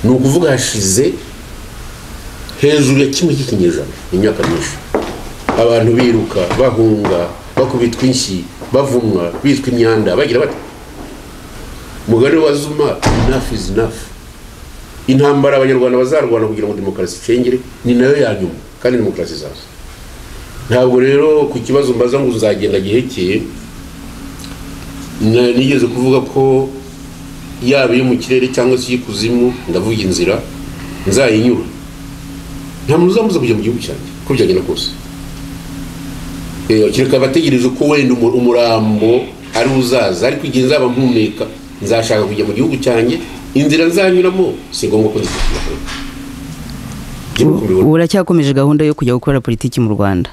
ni ukuvuga hashize hejuru ya kimwe cy'ikinyejana imyaka myinshi abantu biruka bahunga bakubitwa inshyi bavumwa bitwa imyanda bagira bati mugari wa zuma enough is enough intambara abanyarwanda bazarwana kugira ngo demokarasi icengere ni nayo ya nyuma kandi demokarasi izaza ntabwo rero ku kibazo mbaza ngo nzagenda gihekeye nigeze kuvuga ko yaba iyo mu kirere cyangwa se iy'ikuzimu ndavuga inzira nzayinyura nta muntu uzamuza kujya mu gihugu cyanjye uko byagenda kose kereka bategereje ko wenda umurambo ari uzaza ariko igihe nzaba mpumeka nzashaka kujya mu gihugu cyanjye inzira nzanyuramo si ngombwa ko nzikora uracyakomeje gahunda yo kujya gukora politiki mu rwanda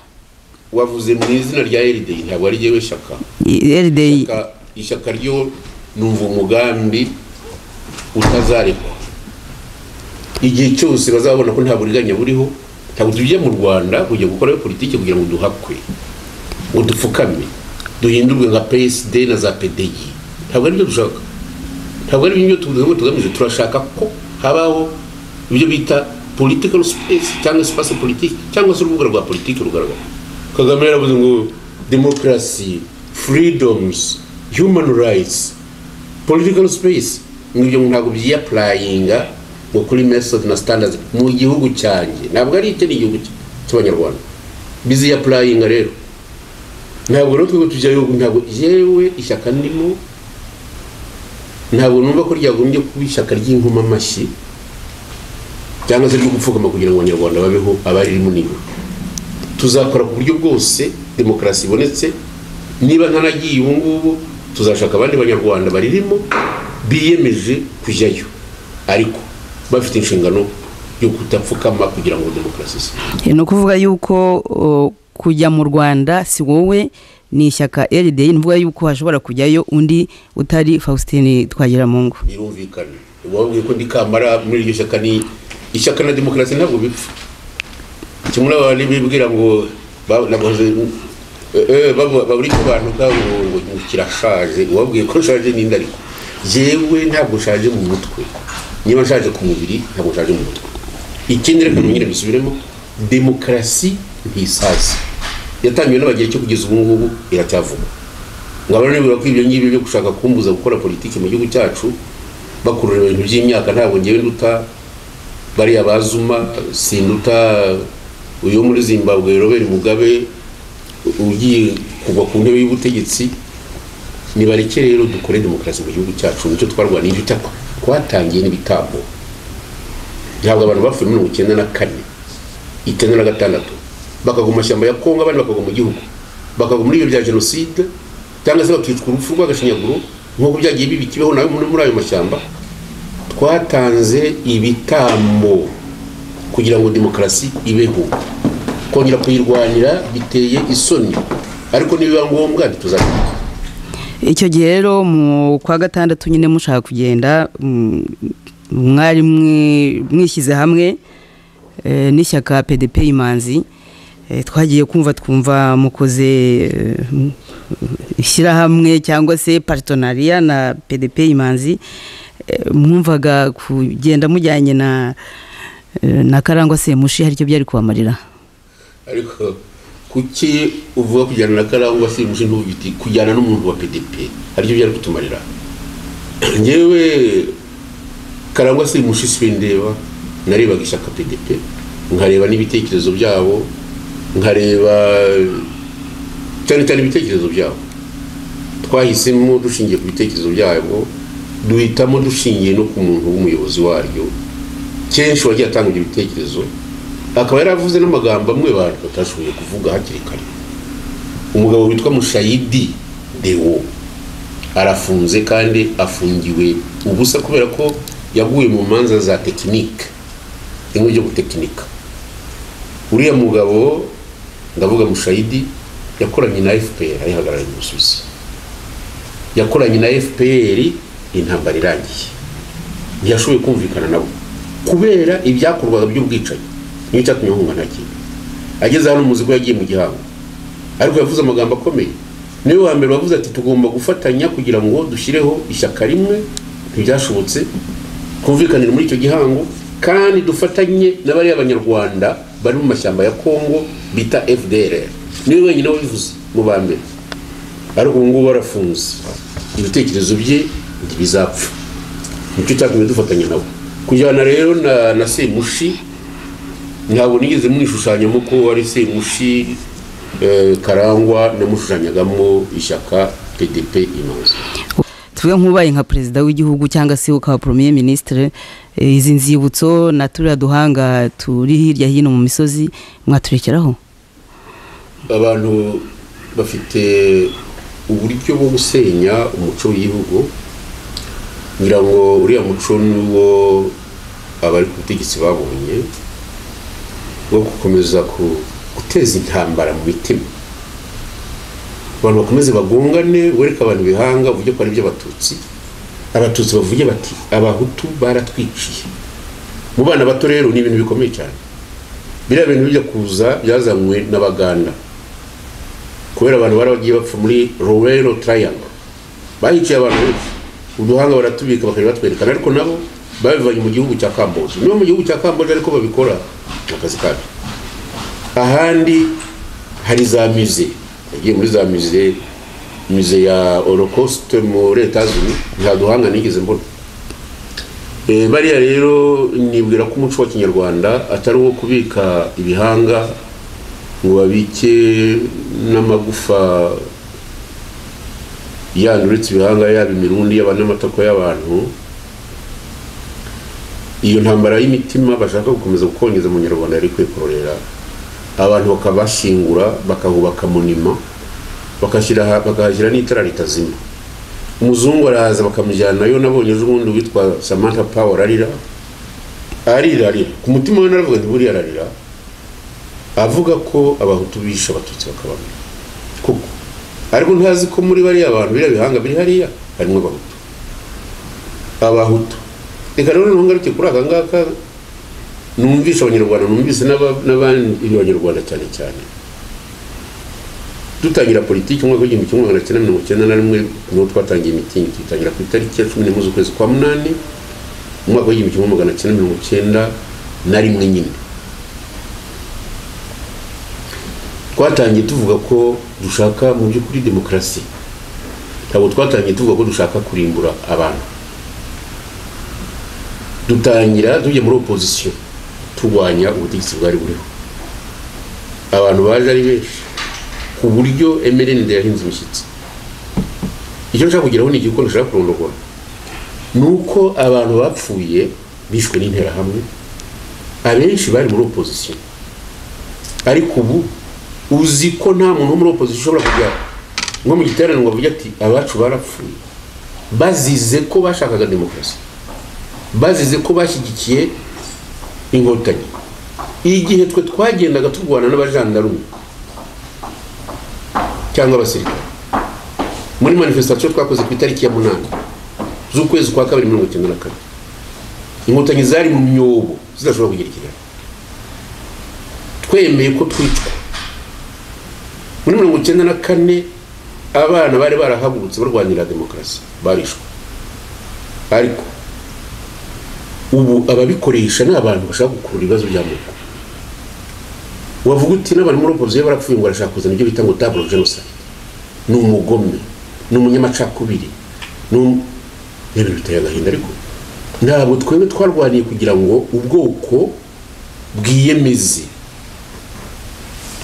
wavuze mu izina rya erideyi ntabwo ari ryewe shyaka erideyi ishyaka ryo numva umugambi utazarekwa igihe cyose bazabona ko nta buriganya buriho ntabwo tujya mu rwanda kujya gukora politiki kugira ngo duhakwe ngo dupfukame duhindurwe nka psd na za pdi ntabwo aribyo dushaka ntabwo aribyo tuvuga tugamije turashaka ko habaho ibyo bita political space cyangwa space politiki cyangwa se urubuga rwa politiki rugaragara kagame yaravuze ngo demokarasi freedoms human rights political space ngo ibyo ntabwo byiyapurayinga ngo kuri method na standards mu gihugu cyanjye ntabwo ari icyo ni igihugu cy'abanyarwanda bizi ya purayinga rero ntabwo rero twebwe tujyayo ntabwo yewe ishyaka ndimo ntabwo numva ko ryagombye kuba ishyaka ry'inkomamashyi cyangwa se ryo gupfukama kugira ngo abanyarwanda babeho abaririmo nibo tuzakora ku buryo bwose demokarasi ibonetse niba ntanagiye ubu ngubu tuzashaka abandi banyarwanda baririmo biyemeje kujyayo ariko bafite inshingano yo kudapfukama kugira ngo demokarasi ise ni ukuvuga yuko kujya mu rwanda si wowe ni ishyaka erideyi ni ukuvuga yuko hashobora kujyayo undi utari faustin twagiramungu birumvikana wabwiye ko ndi kamara muri iryo shyaka ni ishyaka na demokarasi ntabwo bipfa kimwe n'abantu bibwira ngo babura icyo bantu ngo kirashaje uwabwiye ko nshaje n'indi ariko yewe ntabwo nshaje mu mutwe niba nshaje ku mubiri ntabwo nshaje mu mutwe ikindi reka nongere dusubiremo demokarasi ntisaza yatangiwe n'abagiye cyo kugeza ubu ngubu iracyavugwa ngo abantu bibura ko ibyo ngibyo byo gushaka kumbuza gukora politiki mu gihugu cyacu bakurura ibintu by'imyaka ntabwo ngewe nduta bariya bazuma sinduta uyu muri zimbabwe robert mugabe ugiye kugwa ku ntebe y'ubutegetsi nibareke rero dukore demokarasi mu gihugu cyacu nicyo twarwaniye ibyo cyakora twatangiye n'ibitambo ntabwo abantu bapfuye mirongo icyenda na kane icyenda na gatandatu bakagwa mu mashyamba ya kongo abandi bakagwa mu gihugu bakagwa muri ibyo bya jenoside cyangwa se bakicwa urupfu rw'agashinyaguro nk'uko byagiye bibi kibeho nawe muri ayo mashyamba twatanze ibitambo kugira ngo demokarasi ibeho kongera kuyirwanira biteye isoni ariko nibiba ngombwa ntituzabikora icyo gihe rero mu kwa gatandatu nyine mushaka kugenda mwari mwishyize hamwe n'ishyaka pdp imanzi twagiye kumva twumva mukoze ishyirahamwe cyangwa se paritonariya na pdp imanzi mwumvaga kugenda mujyanye na Eh, na karangwa semushi hari icyo byari kubamarira ariko kuki uvuga kujyana na karangwa si umushinga w'igiti kujyana n'umuntu wa pdp aricyo byari kutumarira ngewe karangwa si umushi sindeba narebaga ishyaka pdp nkareba n'ibitekerezo byabo nkareba cyane cyane ibitekerezo byabo twahisemo dushingiye ku bitekerezo byabo duhitamo dushingiye no ku muntu w'umuyobozi waryo kenshi wagiye atanga ibyo bitekerezo akaba yaravuze n'amagambo amwe abantu batashoboye kuvuga hakiri kare umugabo witwa mushayidi dewo arafunze kandi afungiwe ubusa kubera ko yaguye mu manza za tekinike rimwe ryo gutekinika uriya mugabo ndavuga mushayidi yakoranye na fpr ayihagarariye umusubizi yakoranye na fpr intambara irangiye ntiyashoboye kumvikana nabo kubera ibyakorwaga by'ubwicanyi niyo cyatumye ahunga nta ageze hano umuzi ko yagiye mu gihango ariko yavuze amagambo akomeye niwe wa mbere wavuze ati tugomba gufatanya kugira ngo dushyireho ishyaka rimwe ntibyashobotse kumvikanira muri icyo gihango kandi dufatanye n'abariya banyarwanda bari mu mashyamba ya kongo bita fdr niwe wenyine wabivuze mu ba mbere ariko ubu ngubu arafunze ibitekerezo bye ntibizapfa nicyo cyatumye dufatanya nabo kujyana rero na na semushi ntabwo nigeze mwishushanyamo ko ari semushi eh, karangwa namushushanyagamo ishyaka pdp imaze tuvuge nk'ubaye nka perezida w'igihugu cyangwa se ukaba premier ministre eh, izi nzibutso na turiya duhanga turi hirya hino mu misozi mwaturekeraho abantu bafite uburyo bwo gusenya umuco w'igihugu ngira ngo uriya muco niwo abari ku butegetsi babonye wo gukomeza guteza intambara mu mitima abantu bakomeze bagongane wereke abantu bihanga uburyo ko ari iby'abatutsi abatutsi bavuge bati abahutu baratwiciye mu bana bato rero ni ibintu bikomeye cyane biriya bintu bijya kuza byazanywe n'abaganda kubera abantu bari bagiye bapfa muri rowero tarayango bahiciye abantu benshi uduhanga baratubika bakajya batwerekana ariko nabo babivanye mu gihugu cya kamboje niba mu gihugu cya kamboje ariko babikora akazi kabyo ahandi hari za mize yagiye muri za mize mize ya holocauste muri etazini nta duhanga nigeze mbona Eh, bariya rero nibwira ko umuco wa kinyarwanda atari uwo kubika ibihanga ngo babike n'amagufa yandi uretse ibihanga yaba imirundi yaba n'amatako y'abantu iyo ntambara y'imitima bashaka gukomeza gukongeza umunyarwanda yari kwikorera abantu bakabashingura bakahubaka monima bakahashyira n'itara ritazima umuzungu araza bakamujyanayo nabonye ejo bundi witwa samantha power arira arira arira ku mutima we naravuga nti buriya ararira avuga ko abahutu bishe abatutsi bakabamira kuko ariko ntazi ko muri bariya abantu biriya bihanga biri hariya harimo abahutu abahutu reka rero noneho ngaruke kuri aka ngaka numvisha abanyarwanda numvise n'abandi banyarwanda cyane cyane dutangira politiki umwaka w'igihumbi kimwe magana cyenda mirongo icyenda na rimwe niho twatangiye imitingi tuyitangira ku itariki ya cumi n'imwe z'ukwezi kwa munani umwaka w'igihumbi kimwe magana cyenda mirongo icyenda na rimwe nyine twatangiye tuvuga ko dushaka mu by'ukuri demokarasi ntabwo twatangiye tuvuga ko dushaka kurimbura abantu dutangira tujya muri opozisiyo turwanya ubutegetsi bwari buriho abantu baje ari benshi ku buryo emerende yahinze imishyitsi icyo nshaka kugeraho ni igikoni nshaka kurondogora ni uko abantu bapfuye bishwe n'interahamwe abenshi bari muri opozisiyo ariko ubu uzi ko nta muntu wo muri opozisiyo ushobora kujya nko mu giterane ngo avuge ati abacu barapfuye bazize ko bashakaga demokarasi bazize ko bashyigikiye inkotanyi igihe twe twagendaga turwana n'abajandarume cyangwa abasirikare muri manifestation twakoze ku itariki ya munani z'ukwezi kwa kabiri mirongo icyenda na kane inkotanyi zari mu myobo zidashobora kugira ikigali twemeye ko twicwa muri mirongo icyenda na kane abana bari barahagurutse barwanira demokarasi barishwe ariko ubu ababikoresha ni abantu bashaka gukurura ibibazo by'amoko wavuga uti n'abari muri opozisiyo barapfuye ngo barashaka kuzana ibyo bita ngo taburo jenoside ni umugome ni umunyamacakubiri ni ibintu biteye agahinda ariko ntabwo twebwe twarwaniye kugira ngo ubwoko bwiyemeze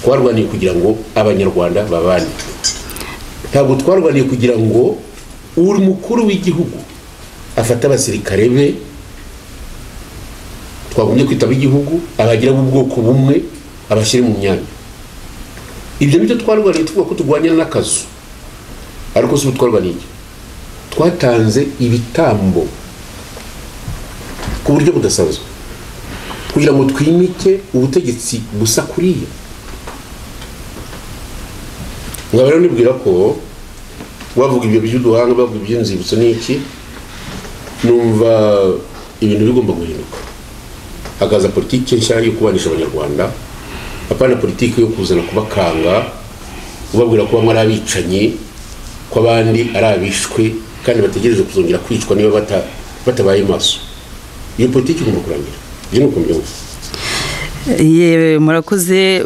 twarwaniye kugira ngo abanyarwanda babane ntabwo twarwaniye kugira ngo uri mukuru w'igihugu afate abasirikare be twagumye kwita ab'igihugu abagira ubwoko bumwe abashyire mu myanya ibyo nibyo twarwaniye tuvuga ko turwanya n'akazu ariko si ubu twarwaniye twatanze ibitambo ku buryo budasanzwe kugira ngo twimike ubutegetsi gusa kuriya nkaba rero nibwira ko bavuga ibyo by'uduhanga bavuga iby'inzibutso n'iki numva ibintu bigomba guhinduka hakaza politiki nshya yo kubanisha abanyarwanda apana politiki yo kuzana kubakanga ubabwira ko bamwe ari abicanyi ko abandi ari abishwe kandi bategereje kuzongera kwicwa niba batabaye maso iyo politiki igomba kurangira ibyo ni uko mbyumva yewe murakoze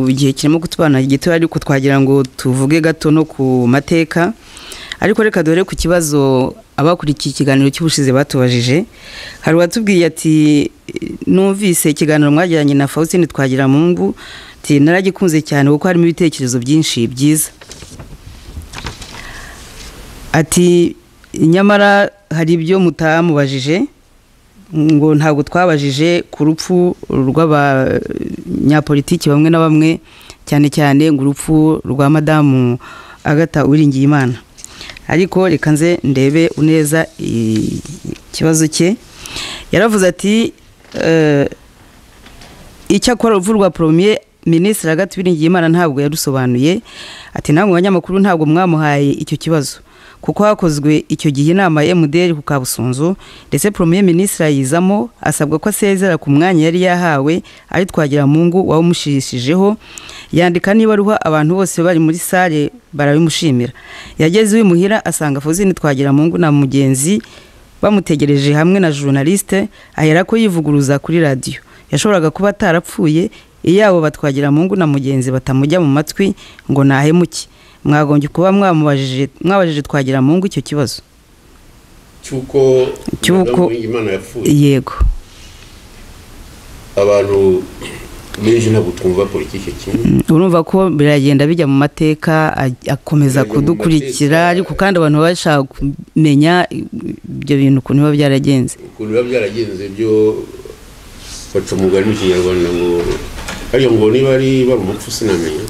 igihe kirimo kutubana gito ariko twagira ngo tuvuge gato no ku mateka ariko reka dore ku kibazo abakurikiye ikiganiro cy'ubushize batubajije hari uwatubwiye ati numvise ikiganiro mwajyanye na Faustin twagira mu mbu naragikunze cyane kuko harimo ibitekerezo byinshi byiza ati nyamara hari ibyo mutamubajije ngo ntabwo twabajije ku rupfu rw'abanyapolitiki bamwe na bamwe cyane cyane ngo urupfu rwa madamu agata uwiringiye imana ariko reka nze ndebe neza ikibazo cye yaravuze ati icyo akora urupfu rwa poromiye minisitiri agata uwiringiye imana ntabwo yarusobanuye ati ntabwo abanyamakuru ntabwo mwamuhaye icyo kibazo kuko hakozwe icyo gihe inama ya mdr ku kabusunzu ndetse premier minisitiri ayizamo asabwa ko asezera ku mwanya yari yahawe ari twagira mu ngo wawumushirishijeho yandika niba ruha abantu bose bari muri sale barabimushimira yageze iwe asanga fuzini twagira mu ngo na mugenzi bamutegereje hamwe na journaliste ahera ko yivuguruza kuri radiyo yashoboraga kuba atarapfuye iyabo batwagira mu ngo na mugenzi batamujya mu matwi ngo nahemuke mwagombye kuba mwabajije twagira mu ngo icyo kibazo cy'uko yego abantu benshi ntabwo twumva politiki kimwe urumva ko biragenda bijya mu mateka akomeza kudukurikira ariko kandi abantu bashaka kumenya ibyo bintu ukuntu biba byaragenze ukuntu biba byaragenze byo baca umugani mu kinyarwanda ngo hariya ngo niba ari bari umupfu sinamenya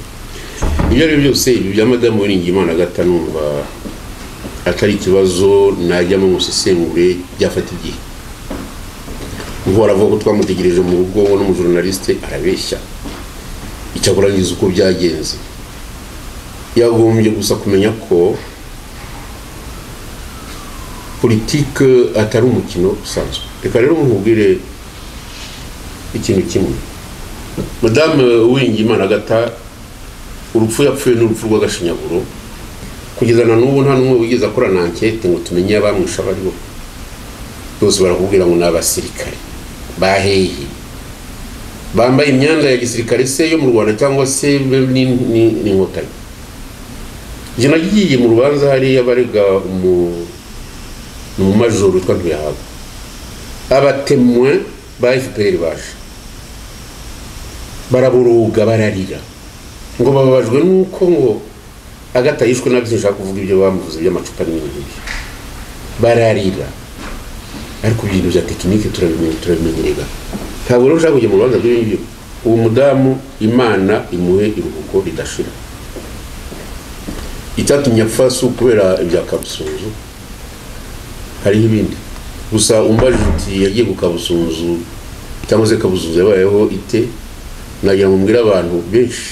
ibyo ari byo byose ibi bya madamu Imana agata numva atari ikibazo najyamo ngo usesengure byafata igihe nkora avuga ko twamutegereje mu rugo we n'umujoronaliste arabeshya icyakurangiza uko byagenze yagombye gusa kumenya ko politike atari umukino usanzwe reka rero nkubwire ikintu kimwe madamu Imana agata urupfu yapfuye n'urupfu rw'agashinyaguro kugeza na n'ubu nta n'umwe wigeze akorana ankete ngo tumenye abamwisha abariho bose barakubwira ngo ni abasirikare bahehe bambaye imyenda ya gisirikare se yo mu rwanda cyangwa se n'inkotanyi njye nagiye mu rubanza hariya barega umumajoro witwa ntuyahabwa abatemwe ba fpr baje baraboroga bararira ngo bababajwe nuko ngo agata yishwe na byinshi kuvuga ibyo bamuvuze by'amacupa n'ibintu bararira ariko ibintu bya tekinike turabimenye turabimenyerega ntabwo rero ushaka kujya mu rubanza rw'ibi ngibyo uwo mudamu imana imuhe iruhuko ridashira icyatumye apfa si ukubera ibya kabusunzu hariho ibindi gusa umbaje uti yagiye ku kabusunzu cyangwa se kabusunzu yabayeho ite nagira ngo mbwire abantu benshi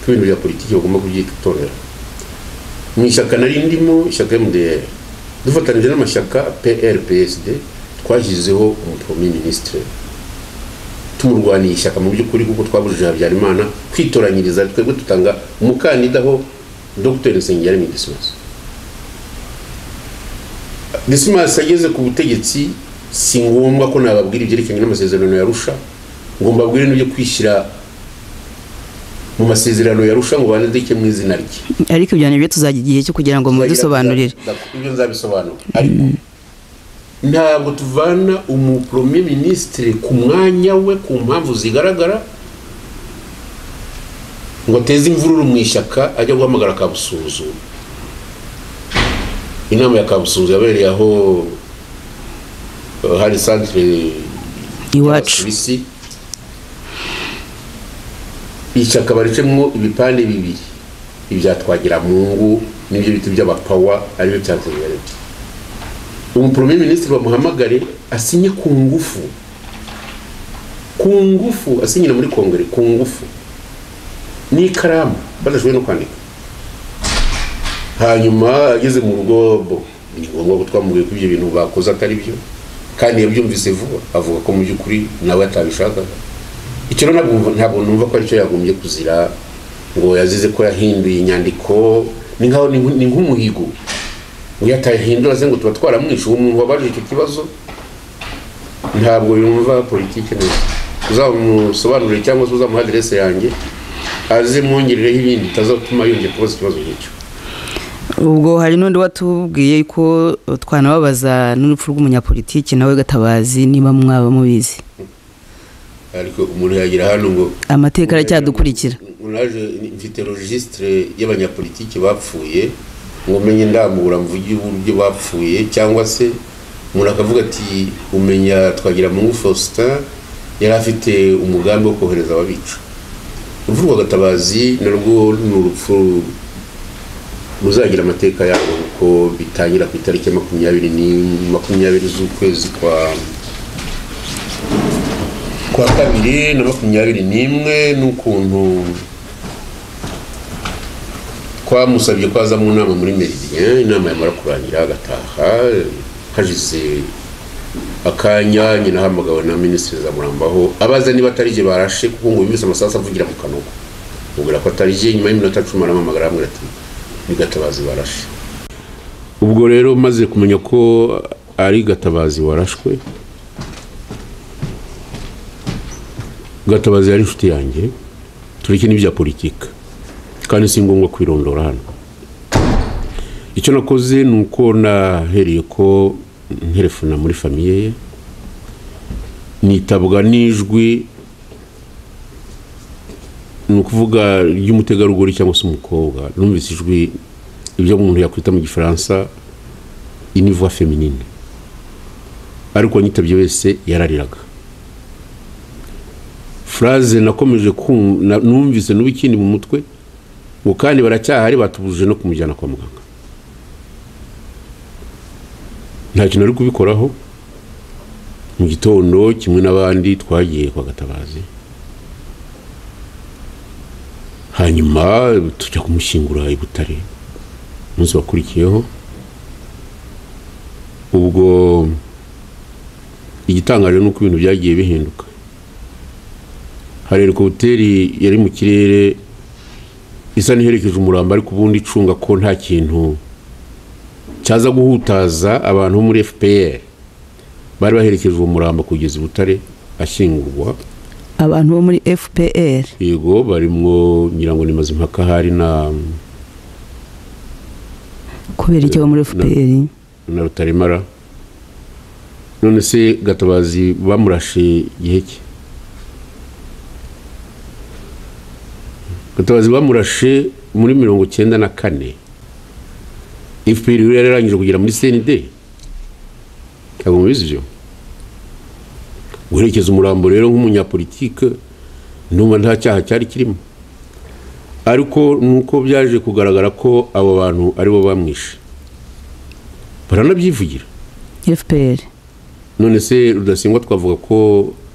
ibintu bya politiki bagomba kubyitorera mu ishyaka nari ndimo ishyaka mdr dufatanyije n'amashyaka prpsd twashyizeho umupromi minisitiri tumurwaniye ishyaka mu by'ukuri kuko twabujije habyarimana kwitoranyiriza twebwe dutanga umukandida ho dr nsengiyaremye dismas dismas ageze ku butegetsi si ngombwa ko nababwira ibyerekeranye n'amasezerano yarusha ngo mbabwire n'ibyo kwishyira mu masezerano yarusha ngo bandike mu izina rye ariko ibyo ni byo tuzajya igihe cyo kugira ngo mubidusobanurire ibyo nzabisobanura ariko ntabwo tuvana umuporomye minisitiri ku mwanya we ku mpamvu zigaragara ngo ateze imvururu mu ishyaka ajya guhamagara kabusuzuma inama ya kabusuzuma yabereye aho hari santire iwacu y'abasuwisi ishyaka baricemo ibipande bibiri ibya twagiramungu n'ibyo bita iby'abapawa aribyo bya tugarirwa umuporomye minisitiri bamuhamagare asinye ku ngufu ku ngufu asinyira muri kongere ku ngufu n'ikaramu badashoboye no kwandika hanyuma ageze mu rugo bo ni ngombwa ko twamubwiye ko ibyo bintu bakoze atari byo kandi yabyumvise vuba avuga ko mu by'ukuri nawe atabishakaga icyo rero ntabwo- ntabwo numva ko aricyo yagombye kuzira ngo yazize ko yahinduye inyandiko ni nkaho ni nk- ni nk'umuhigo ngo iyo atahindura se ngo tuba twaramwishe uwo muntu wabaje icyo kibazo ntabwo yumva politiki neza uzamusobanurire cyangwa se uzamuha aderese yanjye aze mwongerereho ibindi bitazatuma yongera kubaza ikibazo nk'icyo ubwo hari n'undi watubwiye ko twanababaza n'urupfu rw'umunyapolitiki nawe gatabazi niba mwaba mubizi ariko umuntu yagira hano ngo amateka aracyadukurikira naje mfite registre y'abanyapolitiki bapfuye ngo menye ndambura mvuge uburyo bapfuye cyangwa se umuntu akavuga ati umenya twagira mu Faustin yari afite umugambi wo kohereza ababica urupfu rwa gatabazi narwo ni urupfu ruzagira amateka yarwo kuko bitangira ku itariki ya makumyabiri ni makumyabiri z'ukwezi kwa kwa kabiri na makumyabiri n'imwe n'ukuntu twamusabye ko aza mu nama muri meridien inama yamara kurangira agataha hashize akanya nyina ahamagawe na minisitiri zamurambaho abaza niba atari jye barashe kuko ngo yumvise amasasu avugira mu kanogo mubwira ko atari jye nyuma y'iminota cumi aramuhamagara aramubwira ati ni gatabazi barashe ubwo rero maze kumenya ko ari gatabazi warashwe gatabazi yari inshuti yanjye tureke n'ibya politika kandi si ngombwa kwirondora hano icyo nakoze ni uko nahereye ko nterefona muri famiye ye nitabwa n'ijwi ni ukuvuga ry'umutegarugori cyangwa se umukobwa numvise ijwi ibyo umuntu yakwita mu gifaransa inivuwa feminine ariko uwanyitabye wese yarariraga furaze nakomeje kumva na- numvise n'ubu ikindi mu mutwe ngo kandi baracyahari batubujije no kumujyana kwa muganga nta kintu ari kubikoraho mu gitondo kimwe n'abandi twagiye kwa gatabazi hanyuma tujya kumushyingura i butare umunsi wakurikiyeho ubwo igitangaje ni uko ibintu byagiye bihinduka hari helikopiteri yari mu kirere isa n'iherekeje umurambo ariko ubundi icunga ko nta kintu cyaza guhutaza abantu bo muri fpr bari baherekeje uwo murambo kugeza i butare ashyingurwa abantu bo muri fpr yego barimo ngira ngo ni mazimpaka hari na kubera icyo bo muri fpr na rutaremara none se gatabazi bamurashe igihe cye gatabazi bamurashe muri mirongo cyenda na kane fpr rero yari yararangije kugera muri cnd ntabwo mubizi ibyo guherekeza umurambo rero nk'umunyapolitike numva nta cyaha cyari kirimo ariko nuko byaje kugaragara ko abo bantu aribo bamwishe baranabyivugira fpr none se rudasingwa twavuga ko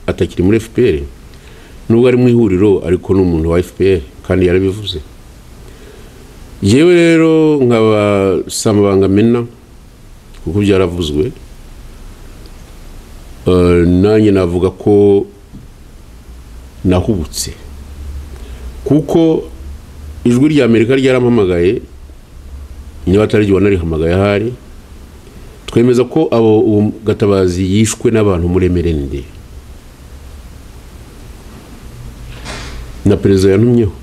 atakiri muri fpr nubwo ari mu ihuriro ariko ni umuntu wa fpr kandi yarabivuze yewe rero nkaba samabanga mena kuko byaravuzwe Eh, nanjye navuga ko nahubutse kuko ijwi rya amerika ryarampamagaye niba atari ryo wanarihamagaye ahari twemeza ko abo uwo gatabazi yishwe n'abantu muri emerende na perezida yantumyeho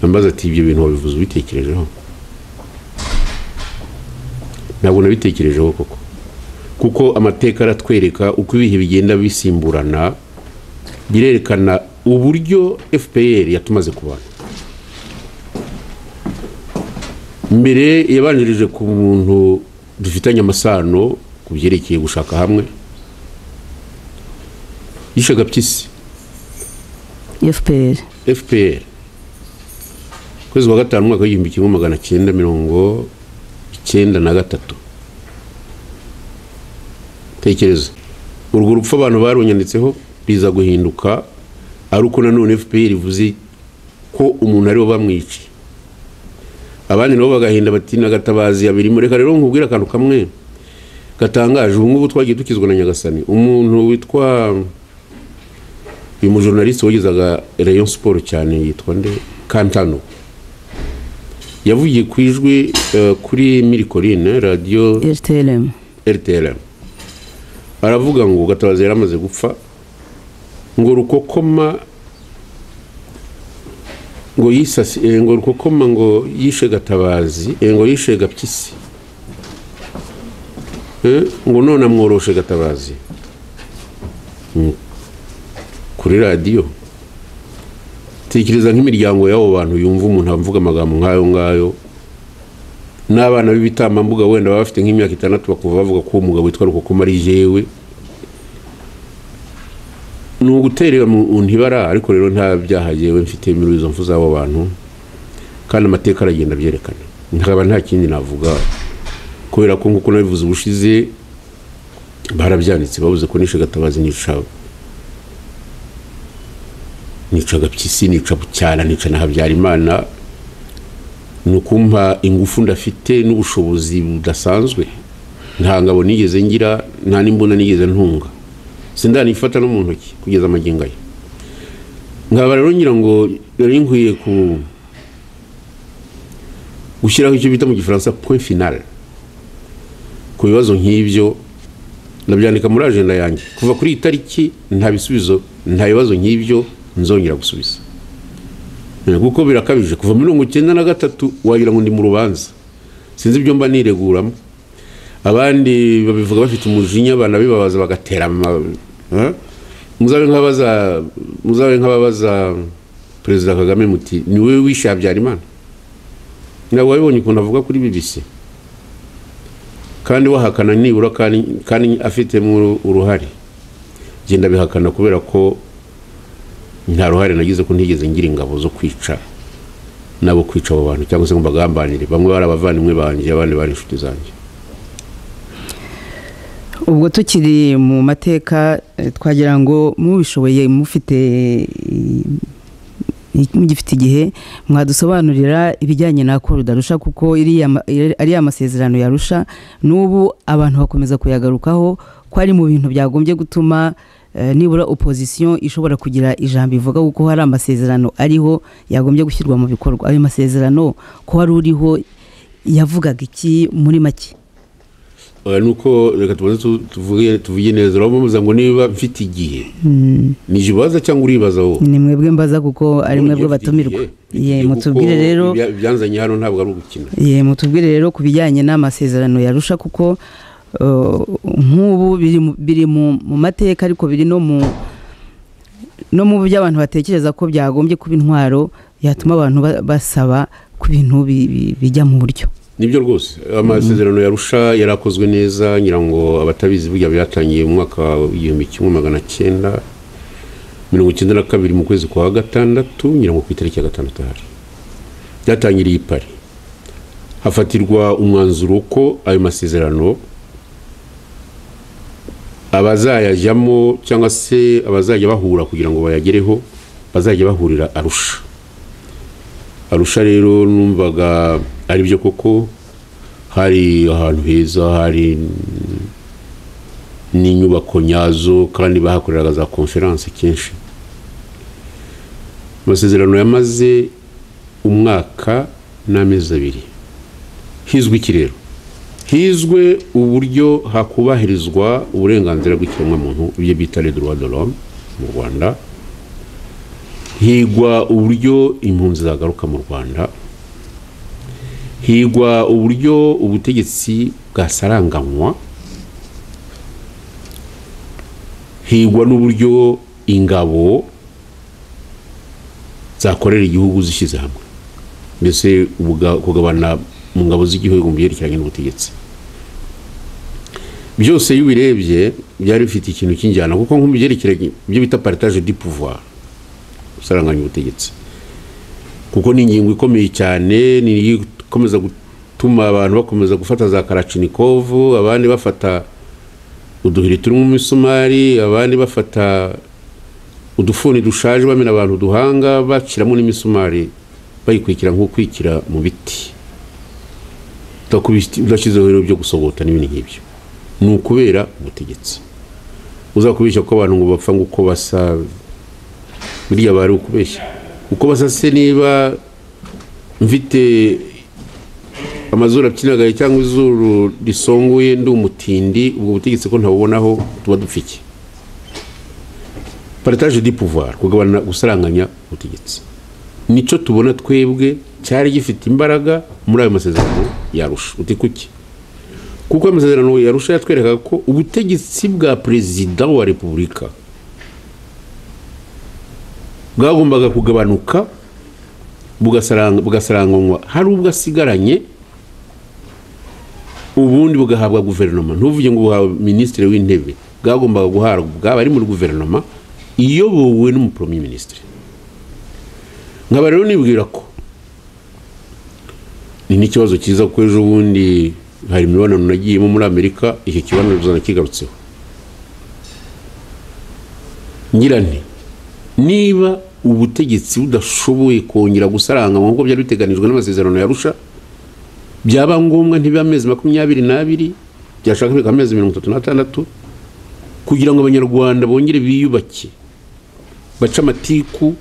ambaza ati ibyo bintu wabivuze ubitekerejeho ntabwo nabitekerejeho koko kuko amateka aratwereka uko ibihe bigenda bisimburana birerekana uburyo fpr yatumaze ku bantu mbere yabanjirije ku muntu dufitanye amasano ku byerekeye gushaka hamwe yishe gapyisi fpr fpr kwezi kwa gatanu umwaka w'igihumbi kimwe magana cyenda mirongo icyenda na gatatu tekereza urwo rupfu abantu barunyanditseho riza guhinduka ari uko nanone fpr ivuze ko umuntu aribo bamwica abandi nabo bagahinda bati nagatabazi abiri mureka rero nkubwire akantu kamwe gatangaje ubu ngubu twagiye dukizwa na nyagasani umuntu witwa uyu mujournaliste wagezaga rayon siporo cyane yitwa nde kantano yavugiye ku ijwi eh, kuri mirikorine radiyo rtlm rtlm aravuga ngo gatabazi yari amaze gupfa ngo rukokoma ngo yisasi eh, ngo rukokoma ngo yishe gatabazi eh, ngo yishe gapyisi Eh, ngo none amworoshe gatabazi Mm. kuri radiyo tekereza nk'imiryango y'abo bantu yumva umuntu avuga amagambo nk'ayo ngayo n'abana b'ibitambambuga wenda baba bafite nk'imyaka itandatu bakuva bavuga ko uwo mugabo witwa rukokoma ari jewe ni uguterera mu ntibara ariko rero nta byaha yewe mfite muri izo mfu z'abo bantu kandi amateka aragenda abyerekana nkaba nta kindi navuga kubera ko nk'uko nabivuze ubushize barabyanditse bavuze ko nishe gatabazi n'icabo nica gapyisi nica bucyana nica na habyarimana ni ukumpa ingufu ndafite n'ubushobozi budasanzwe nta ngabo nigeze ngira nta n'imbunda nigeze ntunga sindanifata no mu ntoki kugeza amagingo aya nkaba rero ngira ngo rero nkwiye ku gushyiraho icyo bita mu gifaransa point final ku bibazo nk'ibyo ndabyandika muri ajenda yanjye kuva kuri iyi tariki nta bisubizo nta bibazo nk'ibyo nzongera gusubiza Eh, kuko birakabije kuva muri mirongo icyenda na gatatu wagira ngo ndi mu rubanza sinzi ibyo mba nireguramo abandi babivuga bafite umujinya banabibabaza bagatera ama- eh? muzabe nk'abaza muzabe nk'ababaza perezida kagame muti ni wowe wishe habyarimana ntabwo wabibonye ukuntu avuga kuri bbc kandi wahakana nibura kandi, kandi afitemo uruhare genda bihakana kubera ko nta ruhare nagize ko ntigeze ngira ingabo zo kwica nabo kwica abo bantu cyangwa se ngo mbagambanire bamwe bari abavandimwe banjye abandi bari inshuti zanjye ubwo tukiri mu mateka eh, twagira ngo mubishoboye mufite eh, mugifite igihe mwadusobanurira ibijyanye na koruda rusha kuko iriya ma- iri- ariya masezerano yarusha n'ubu abantu bakomeza kuyagarukaho ko ari mu bintu byagombye gutuma eh, nibura opozisiyo ishobora kugira ijambo ivuga kuko hari amasezerano ariho yagombye gushyirwa mu bikorwa ayo masezerano ko wari uriho yavugaga iki muri make Oya, ni uko reka tubanze tu- tuvuge tuvuge neza urabona bamuza ngo niba mfite igihe ni jye ubaza cyangwa uribaza wowe ni mwebwe mbaza kuko ari None mwebwe mfite batumirwa igihe. Mfite ye igihe mutubwire kuko rero ibya- ibyanzanye hano ntabwo ari ugukina ye mutubwire rero ku bijyanye n'amasezerano yarusha kuko uh, nk'ubu biri mu- biri mu mu mateka ariko biri no mu no mu byo abantu batekereza ko byagombye kuba intwaro yatuma abantu ba- basaba ku bintu bi- bi- bijya mu buryo nibyo rwose amasezerano yarusha yarakozwe neza ngira ngo abatabizi burya byatangiye mu mwaka w'igihumbi kimwe magana cyenda mirongo icyenda na kabiri mu kwezi kwa gatandatu ngira ngo ku itariki ya gatandatu hari byatangiriye i pari hafatirwa umwanzuro ko ayo masezerano abazayajyamo cyangwa se abazajya bahura kugira ngo bayagereho bazajya bahurira arusha arusha rero numvaga ari byo koko hari ahantu heza hari n'inyubako nyazo kandi bahakoreraga za konferanse kenshi amasezerano yamaze umwaka n'amezi abiri hizwi ikirero hizwe uburyo hakubahirizwa uburenganzira bw'ikiremwamuntu ibyo bita redroit de l'homme mu rwanda higwa uburyo impunzi zagaruka mu rwanda higwa uburyo ubutegetsi bwasaranganywa higwa n'uburyo ingabo zakorera igihugu zishyize hamwe mbese ubuga- kugabana mu ngabo z'igihugu mu byerekeranye n'ubutegetsi byose iyo ubirebye byari bifite ikintu cy'injyana kuko nko mu byerekeranye ibyo bita partage du pouvoir gusaranganya ubutegetsi kuko ni ingingo ikomeye cyane ni ikomeza gutuma abantu bakomeza gufata za karachinikovu abandi bafata uduhiri turimo imisumari abandi bafata udufuni dushaje bamena abantu duhanga baciramo n'imisumari bayikwikira nk'ukwikira mu biti udashyizeho rero byo gusobota n'ibindi nk'ibyo ni ukubera ubutegetsi uzakubeshya ko abantu ngo bapfa uko basa buriya bari ukubeshya uko basa se niba mfite amazuru apyinagaye cyangwa izuru risongoye ndi umutindi ubwo butegetsi ko ntabubonaho tuba dupfike partage du pouvoir kugabana gusaranganya ubutegetsi nicyo tubona twebwe cyari gifite imbaraga muri ayo masezerano yarusha uti kuki kuko ayo masezerano yarusha yatwerekaga ko ubutegetsi bwa perezida wa repubulika bwagombaga kugabanuka bugasarang- bugasaranganywa hari ubwo asigaranye ubundi bugahabwa guverinoma ntuvuge ngo buhawe minisitiri w'intebe bwagombaga guhabwa abari muri guverinoma iyobowe n'umupromi minisitiri nkaba rero nibwira ko ni n'ikibazo cyiza kuko ejo bundi hari imibonano nagiyemo muri amerika icyo kibaniro kigarutseho ngira nti niba ubutegetsi budashoboye kongera gusaranga nk'uko byari biteganijwe n'amasezerano yarusha byaba ngombwa ntibibe amezi makumyabiri n'abiri byashaka bikaba amezi mirongo itatu n'atandatu kugira ngo abanyarwanda bongere biyubake bace amatiku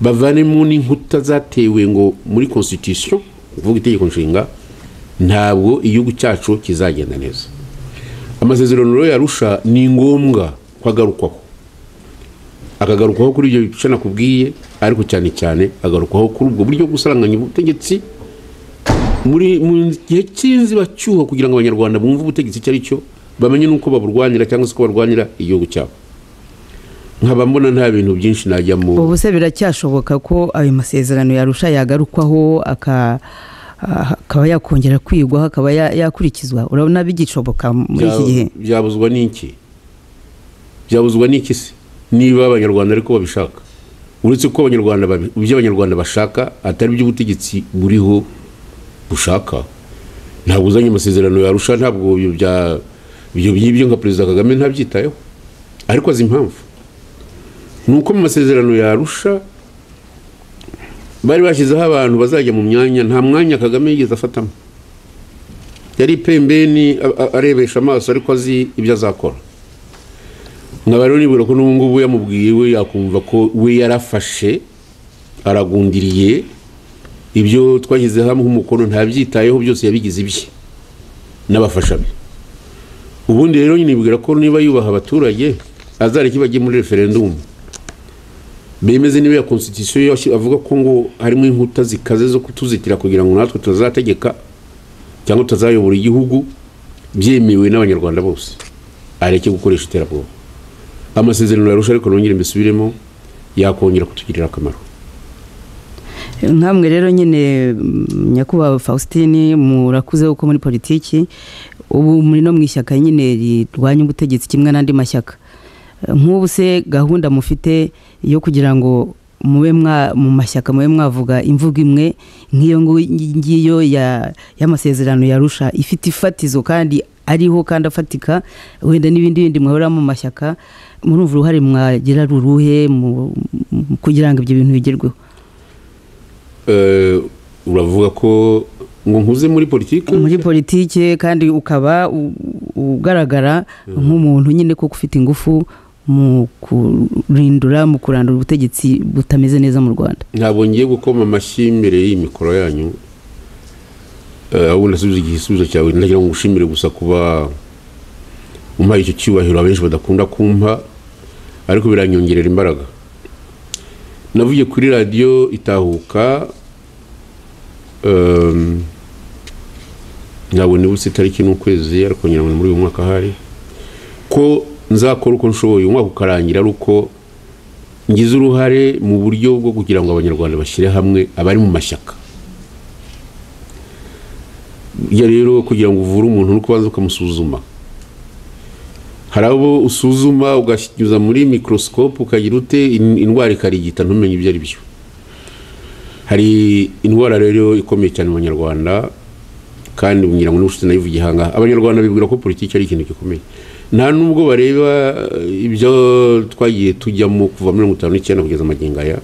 bavanemo n'inkuta zatewe ngo muri constitution kuvuga itegeko nshinga ntabwo igihugu cyacu kizagenda neza amasezerano rero yarusha ni ngombwa ko agarukwaho akagarukwaho kuri ibyo bice nakubwiye ariko cyane cyane agarukwaho kuri ubwo buryo bwo gusaranganya ubutegetsi muri mu gihe cy'inzibacyuho kugira ngo abanyarwanda bumve ubutegetsi icyo ari cyo bamenye n'uko baburwanira cyangwa se uko barwanira igihugu cyabo nkaba mbona nta bintu byinshi najyamo ubu se biracyashoboka ko ayo masezerano yarusha yagarukwaho aka- ah, akaba yakongera kwigwaho akaba ya- yakurikizwa urabona bigishoboka muri iki Bya- gihe byabuzwa n'iki byabuzwa n'iki se niba abanyarwanda ariko babishaka uretse ko abanyarwanda babi- ibyo abanyarwanda bashaka atari ibyo ubutegetsi buriho bushaka ntabwo uzanye amasezerano yarusha ntabwo ibyo bya- ibyo by'ibyo nka perezida kagame ntabyitayeho ariko azi impamvu ni uko mu masezerano yarusha bari bashyizeho abantu bazajya mu myanya nta mwanya kagame yigeze afatamo yari ipembeni a- a- arebesha amaso ariko azi ibyo azakora nkaba rero nibwira ko n'ubu ngubu yamubwiye we yakumva ko we yarafashe aragundiriye ibyo twashyize hamwe umukono ntabyitayeho byose yabigize ibye n'abafasha be ubundi rero nyine nibwira ko niba yubaha abaturage azareke bajye muri referendumu bemeze niba ya constitution yo yashi- avuga ko ngo harimo inkuta zikaze zo kutuzitira kugira ngo natwe tutazategeka cyangwa tutazayobora igihugu byemewe n'abanyarwanda bose areke gukoresha iterabwoba amasezerano yarusha ariko nongere mbisubiremo yakongera kutugirira akamaro nkamwe rero nyine mm, nyakubahwa faustin murakuze kuko muri politiki ubu muri no mu ishyaka nyine rirwanya ubutegetsi kimwe n'andi mashyaka Eh, nk'ubu se gahunda mufite yo kugira ngo mube mwa mu mashyaka mube mwavuga imvugo imwe nk'iyo ngu- ngiyo ya- y'amasezerano yarusha ifite ifatizo kandi ariho kandi afatika wenda n'ibindi bindi muhora mu mashyaka murumva uruhare mwagira ruruhe mu mu- kugira ngo ibyo bintu bigerweho Eh, uravuga ko ngo nkuze muri politiki muri politike kandi ukaba u- ugaragara nk'umuntu nyine koko ufite ingufu mu kurindura mu kurandura ubutegetsi butameze neza mu rwanda ntabwo ngiye gukoma amashyi mbere y'iyi mikoro yanyu eh, ahubwo nasubiza igisubizo cyawe ndagira ngo ngushimire gusa kuba umpaye icyo cyubahiro abenshi badakunda kumpa ariko biranyongerera imbaraga navuye kuri radiyo itahuka em, ntabwo nibutse itariki n'ukwezi ariko ngira ngo ni muri uyu mwaka ahari ko nzakora uko nshoboye umwaka ukarangira ari uko ngize uruhare mu buryo bwo kugira ngo abanyarwanda bashyire hamwe abari mu mashyaka burya rero kugira ngo uvure umuntu ni uko ubanza ukamusuzuma hari abo usuzuma ugashyuza muri mikorosikopu ukagira ute in- indwara ikarigita ntumenye ibyo ari byo hari indwara rero ikomeye cyane mu banyarwanda kandi ngira ngo n'ubushize nayivugiye ahangaha abanyarwanda bibwira ko politiki ari ikintu gikomeye nta nubwo bareba eh, ibyo twagiye tujyamo kuva muri mirongo itanu n'icyenda kugeza amagingo aya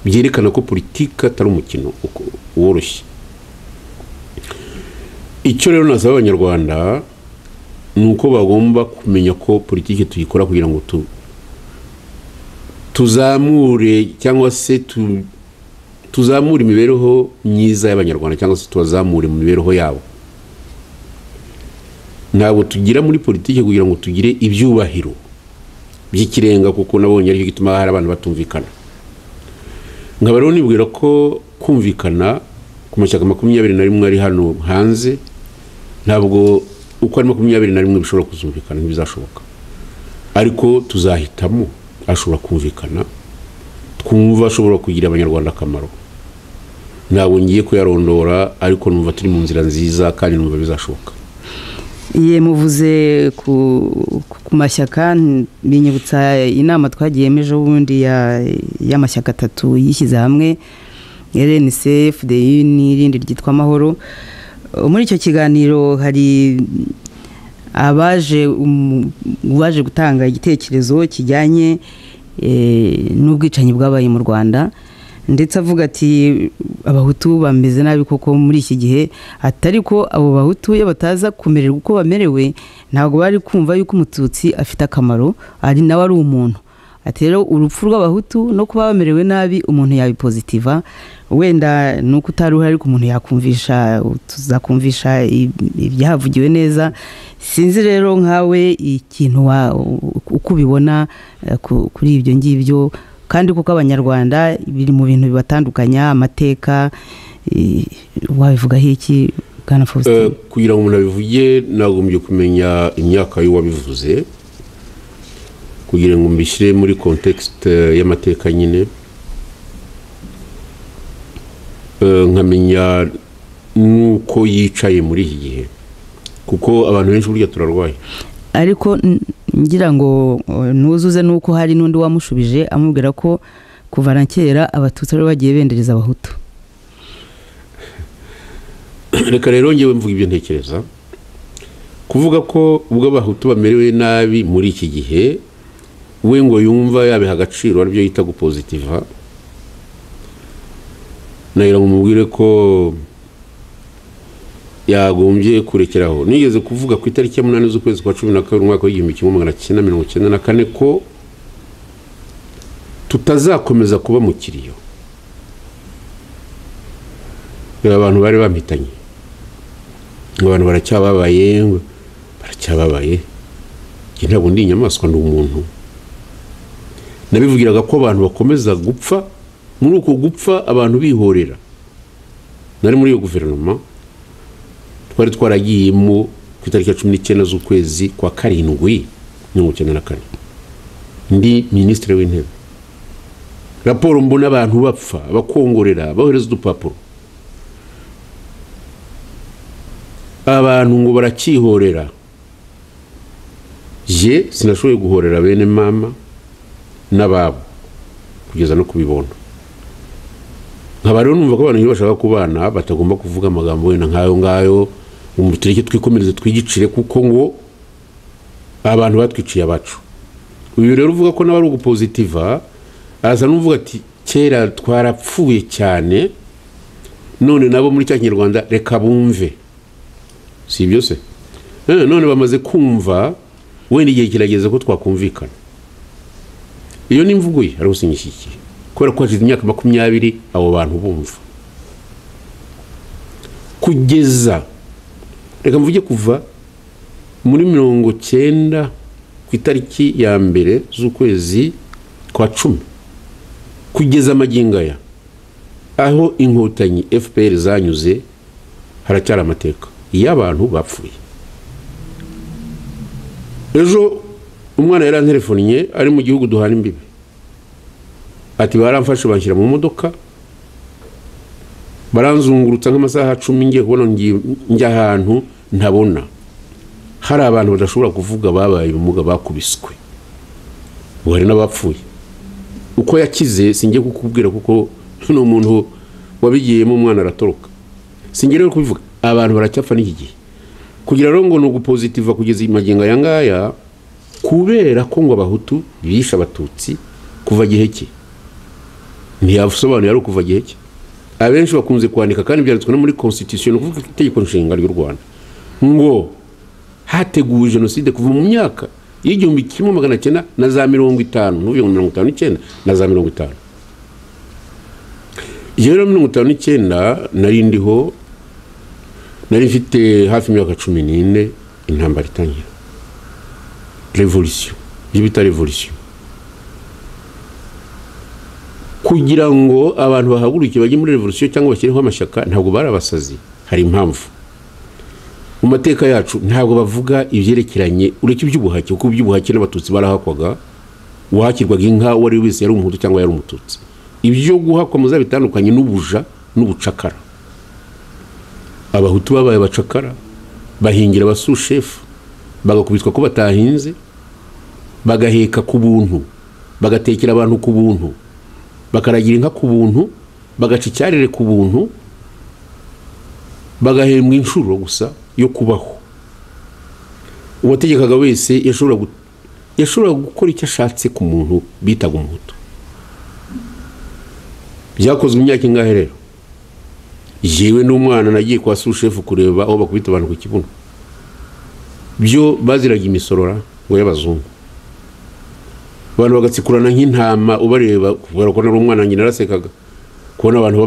byerekana ko politiki atari umukino uko- woroshye icyo rero nasaba abanyarwanda ni uko bagomba kumenya ko politiki tuyikora kugira ngo tu tuzamure cyangwa se tu, tuzamure imibereho myiza y'abanyarwanda cyangwa se tubazamure mu mibereho yabo ntabwo tugira muri politiki kugira ngo tugire ibyubahiro by'ikirenga kuko nabonye aricyo gituma hari abantu batumvikana nkaba rero nibwira ko kumvikana ku mashyaka makumyabiri na rimwe ari hano hanze ntabwo uko ari makumyabiri na rimwe bishobora kuzumvikana ntibizashoboka ariko tuzahitamo ashobora kumvikana twumva ashobora kugira abanyarwanda akamaro ntabwo ngiye kuyarondora ariko numva turi mu nzira nziza kandi numva bizashoboka iye muvuze ku, ku mashyaka n- binyibutsa inama twagiyemo ejo bundi ya- y'amashyaka atatu yishyize hamwe rnc fdi n'irindi ryitwa amahoro Uh, muri icyo kiganiro hari abaje um- uwaje gutanga igitekerezo kijyanye eh, n'ubwicanyi bwabaye mu rwanda ndetse avuga ati abahutu bameze nabi koko muri iki gihe atari ko abo bahutu iyo bataza kumererwa uko bamerewe ntabwo bari kumva yuko umututsi afite akamaro ari nawe ari umuntu ati rero urupfu rw'abahutu no kuba bamerewe nabi umuntu yabipozitiva wenda ni uko utari uhari ariko umuntu yakumvisha tuzakumvisha ib- ibyahavugiwe neza sinzi rero nkawe ikintu wa- uko ubibona eh, ku- kuri ibyo ngibyo kandi kuko abanyarwanda biri mu bintu bibatandukanya amateka eh, wabivugaho iki bwana Eh, faustin kugira ngo umuntu abivuge nagombye kumenya imyaka y'uwabivuze kugira ngo mbishyire muri kontekisite y'amateka nyine Eh, nkamenya n'uko yicaye muri iki gihe kuko abantu benshi burya turarwaye ariko n- ngira ngo eh, nuzuze nuko hari n'undi wamushubije amubwira ko kuva na kera abatutsi bari bagiye bendereza abahutu reka rero ngewe mvuga ibyo ntekereza kuvuga ko ubwo abahutu bamerewe nabi muri iki gihe we ngo yumva yabiha agaciro aribyo yita gupozitiva nagira ngo mubwire ko yagombye kurekeraho nigeze kuvuga ku itariki ya munani z'ukwezi kwa cumi na kabiri umwaka w'igihumbi kimwe magana cyenda mirongo cyenda na kane ko tutazakomeza kuba mu kiriyo reba abantu bari bampitanye ngo abantu baracyababaye ngo baracyababaye njye ntabwo ndi inyamaswa ndi umuntu nabivugiraga ko abantu bakomeza gupfa muri uko gupfa abantu bihorera nari muri iyo guverinoma twari twaragiyemo ku itariki ya cumi n'icyenda z'ukwezi kwa karindwi mirongo icyenda na kane ndi minisitiri w'intebe raporo mbona abantu bapfa bakongorera bohereza udupapuro abantu ngo baracyihorera je sinashoboye guhorera bene mama n'ababo kugeza no kubibona nkaba rero numva ko abantu iyo bashaka kubana batagomba kuvuga amagambo wenda nk'ayo ngayo ngo tureke twikomereze twigicire kuko ngo abantu batwiciye abacu uyu rero uvuga ko nawe ari ugupozitiva araza n'uvuga ati kera twarapfuye cyane none nabo muri cya kinyarwanda reka bumve si ibyo se Eh, none bamaze kumva wenda igihe kirageze ko twakumvikana iyo ni imvugo ye ariko sinyishyigikiye kubera ko hashize imyaka makumyabiri abo bantu bumva kugeza reka mvuge kuva muri mirongo cyenda ku itariki ya mbere z'ukwezi kwa cumi kugeza magingo aya aho inkotanyi fpr zanyuze haracyari amateka iyo abantu bapfuye ejo umwana yari anterefonnye ari mu gihugu duhana imbibi ati baramfashe banshyira mu modoka baranzungurutsa nk'amasaha cumi ngiye kubona njya ahantu ntabona hari abantu badashobora kuvuga babaye ubumuga bakubiswe ubu hari n'abapfuye uko yakize singiye kukubwira kuko ni umuntu wabigiyemo umwana aratoroka singiye rero kubivuga abantu baracyapfa n'iki gihe kugira rero ngo ni ugupozitiva kugeza magingo aya ngaya kubera ko ngo abahutu bishe abatutsi kuva giheke ntiyasobanura ari ukuva giheke abenshi bakunze kwandika kandi byanditswe no muri constitution ni ukuvuga itegeko nshinga ry'u rwanda ngo hateguwe jenoside kuva mu myaka y'igihumbi kimwe magana cyenda na za mirongo itanu n'ubu mirongo itanu n'icyenda na za mirongo itanu iyo rero mirongo itanu n'icyenda nari ndiho nari mfite hafi imyaka cumi n'ine intambara itangira revolisiyo ibyo bita revolisiyo kugira ngo abantu bahaguruke bajye muri revolisiyo cyangwa bashyireho amashyaka ntabwo bari abasazi hari impamvu mu mateka yacu ntabwo bavuga ibyerekeranye ureke iby'ubuhake kuko iby'ubuhake n'abatutsi barahakwaga uwahakirwaga inka uwo ari we wese yari umuhutu cyangwa yari umututsi ibyo guhakwa muza bitandukanye n'ubuja n'ubucakara abahutu babaye abacakara bahingira abasushefu bagakubitwa ko batahinze bagaheka ku buntu bagatekera abantu ku buntu bakaragira inka ku buntu bagaca icyarire ku buntu bagahembwa inshuro gusa yo kubaho uwategekaga wese yashoboraga gukora icyo ashatse ku muntu bitaga umuhutu byakozwe imyaka ingahe rero yewe n'umwana nagiye kwa sushefu kureba aho bakubita abantu ku kibuno byo baziraga imisorora ngo y'abazungu abantu bagatsikurana nk'intama ubareba kubera ko nari umwana nyine narasekaga kubona abantu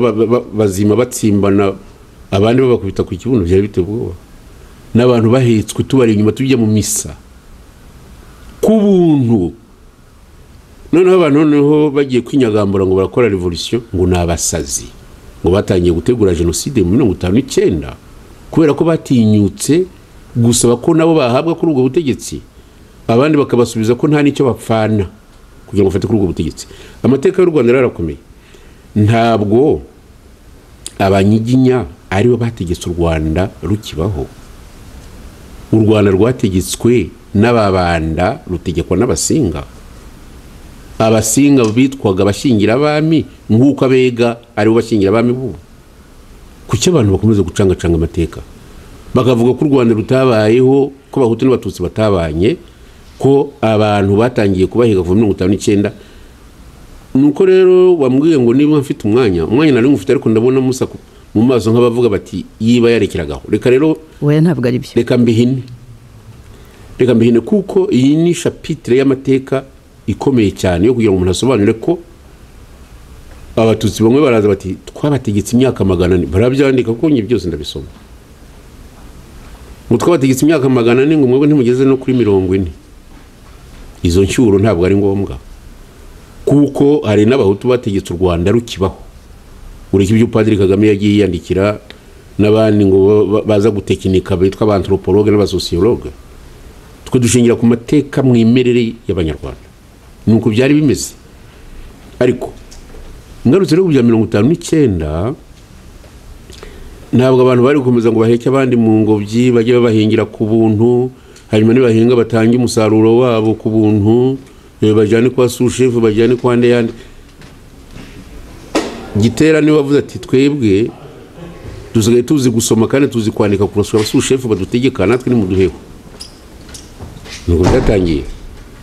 bazima batsimbana abandi babakubita ku kibuno byari biteye ubwoba n'abantu bahetswe tubari inyuma tujya mu misa ku buntu noneho abantu noneho bagiye kwinyagambura ngo barakora revolisiyo ngo ni abasazi ngo batangiye gutegura jenoside mu mirongo itanu n'icyenda kubera ko batinyutse gusaba ko nabo bahabwa kuri ubwo butegetsi abandi bakabasubiza ko nta n'icyo bapfana kugira ngo bafate kuri ubwo butegetsi amateka y'u rwanda rero arakomeye ntabwo abanyiginya aribo bategetse u rwanda rukibaho u rwanda rwategetswe n'ababanda rutegekwa n'abasinga abasinga bitwaga abashingira abami nk'uko abega aribo bashingira abami bubu kuki abantu bakomeza gucangacanga amateka bakavuga ko u rwanda rutabayeho ko abahutu n'abatutsi batabanye ko abantu batangiye kubahega kuva mirongo itanu n'icyenda nuko rero wambwiye ngo niba mfite umwanya umwanya nari ngufite ariko ndabona musa mu maso nk'abavuga bati yiba yarekeragaho reka rero ntabwo ari byo reka mbihine reka mbihine kuko iyi ni shapitire y'amateka ikomeye cyane yo kugira ngo umuntu asobanure ko abatutsi bamwe baraza bati twabategetse imyaka magana ane barabyandika kuko njye byose ndabisoma ngo twabategetse imyaka magana ane ngo mwebwe ntimugeze no kuri mirongo ine izo nshyuro ntabwo ari ngombwa kuko hari n'abahutu bategetse u rwanda rukibaho ureke ibyo padiri kagame yagiye yiyandikira n'abandi ngo baza gutekinika bitwa abantoroporoge n'abasosiyologe twe dushingira ku mateka mu imerere y'abanyarwanda ni uko byari bimeze ariko ngarutse rero bya mirongo itanu n'icyenda ntabwo abantu bari gukomeza ngo baheke abandi mu ngobyi bajye babahingira ku buntu hanyuma nibahinga batange umusaruro wabo ku buntu bajyane kwa sushefu bajyane kwa ndeyande gitera niwe wavuze ati twebwe dusigaye tuzi gusoma kandi tuzi kwandika kurasura abasushefu badutegeka natwe ni mu duheho ntabwo byatangiye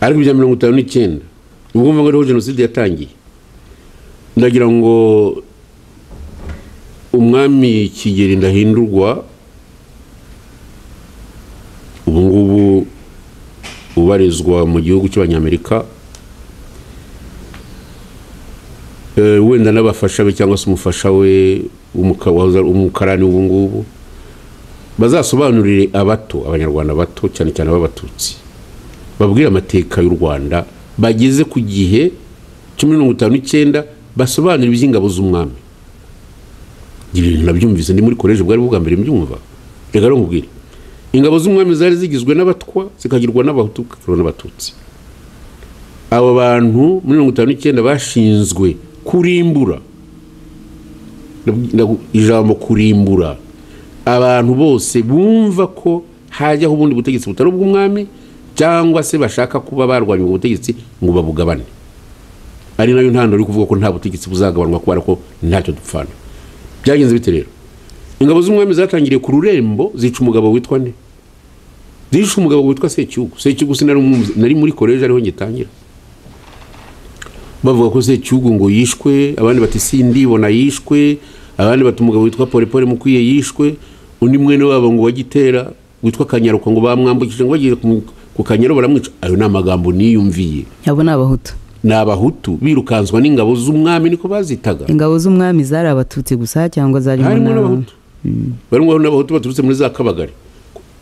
ariko ibya mirongo itanu n'icyenda ubwo mvuga ariho jenoside yatangiye ndagira ngo umwami kigeri ndahindurwa ubu ngubu ubarizwa mu gihugu cy'abanyamerika wenda n'abafasha be cyangwa se umufasha we w'umukarani w'ubu ngubu bazasobanurire abato abanyarwanda bato cyane cyane b'abatutsi babwire amateka y'u rwanda bageze ku gihe cumi mirongo itanu n'icyenda basobanura iby'ingabo z'umwami ibintu nabyumvise ndi muri koleji bwari bwa mbere mbyumva reka rero nkubwire ingabo z'umwami zari zigizwe n'abatwa zikagirwa n'abahutu zikagirwa n'abatutsi abo bantu muri mirongo itanu n'icyenda bashinzwe kurimbura ijambo kurimbura abantu bose bumva ko hajyaho ubundi butegetsi butari ubw'umwami cyangwa se bashaka kuba barwanya ubwo butegetsi ngo babugabane ari nayo ntandaro yo kuvuga ko nta butegetsi buzagabanwa kubera ko ntacyo dupfana byagenze bite rero ingabo z'umwami zatangiriye ku rurembo zica umugabo witwa nde zica umugabo witwa secyugu secyugu sinari muri koreje ariho ngitangira bavuga ko secyugu ngo yishwe abandi bati sindibona yishwe abandi bati umugabo witwa porepore mukwiye yishwe undi mwene wabo ngo wagitera witwa kanyaruka ngo bamwambukije ngo bagiye ku kanyaro baramwica ayo ni amagambo niyumviye abo ni abahutu ni abahutu birukanswa n'ingabo z'umwami niko bazitaga ingabo z'umwami zari abatutsi gusa cyangwa zarimo harimo n'abahutu barimo n'abahutu baturutse muri za kabagari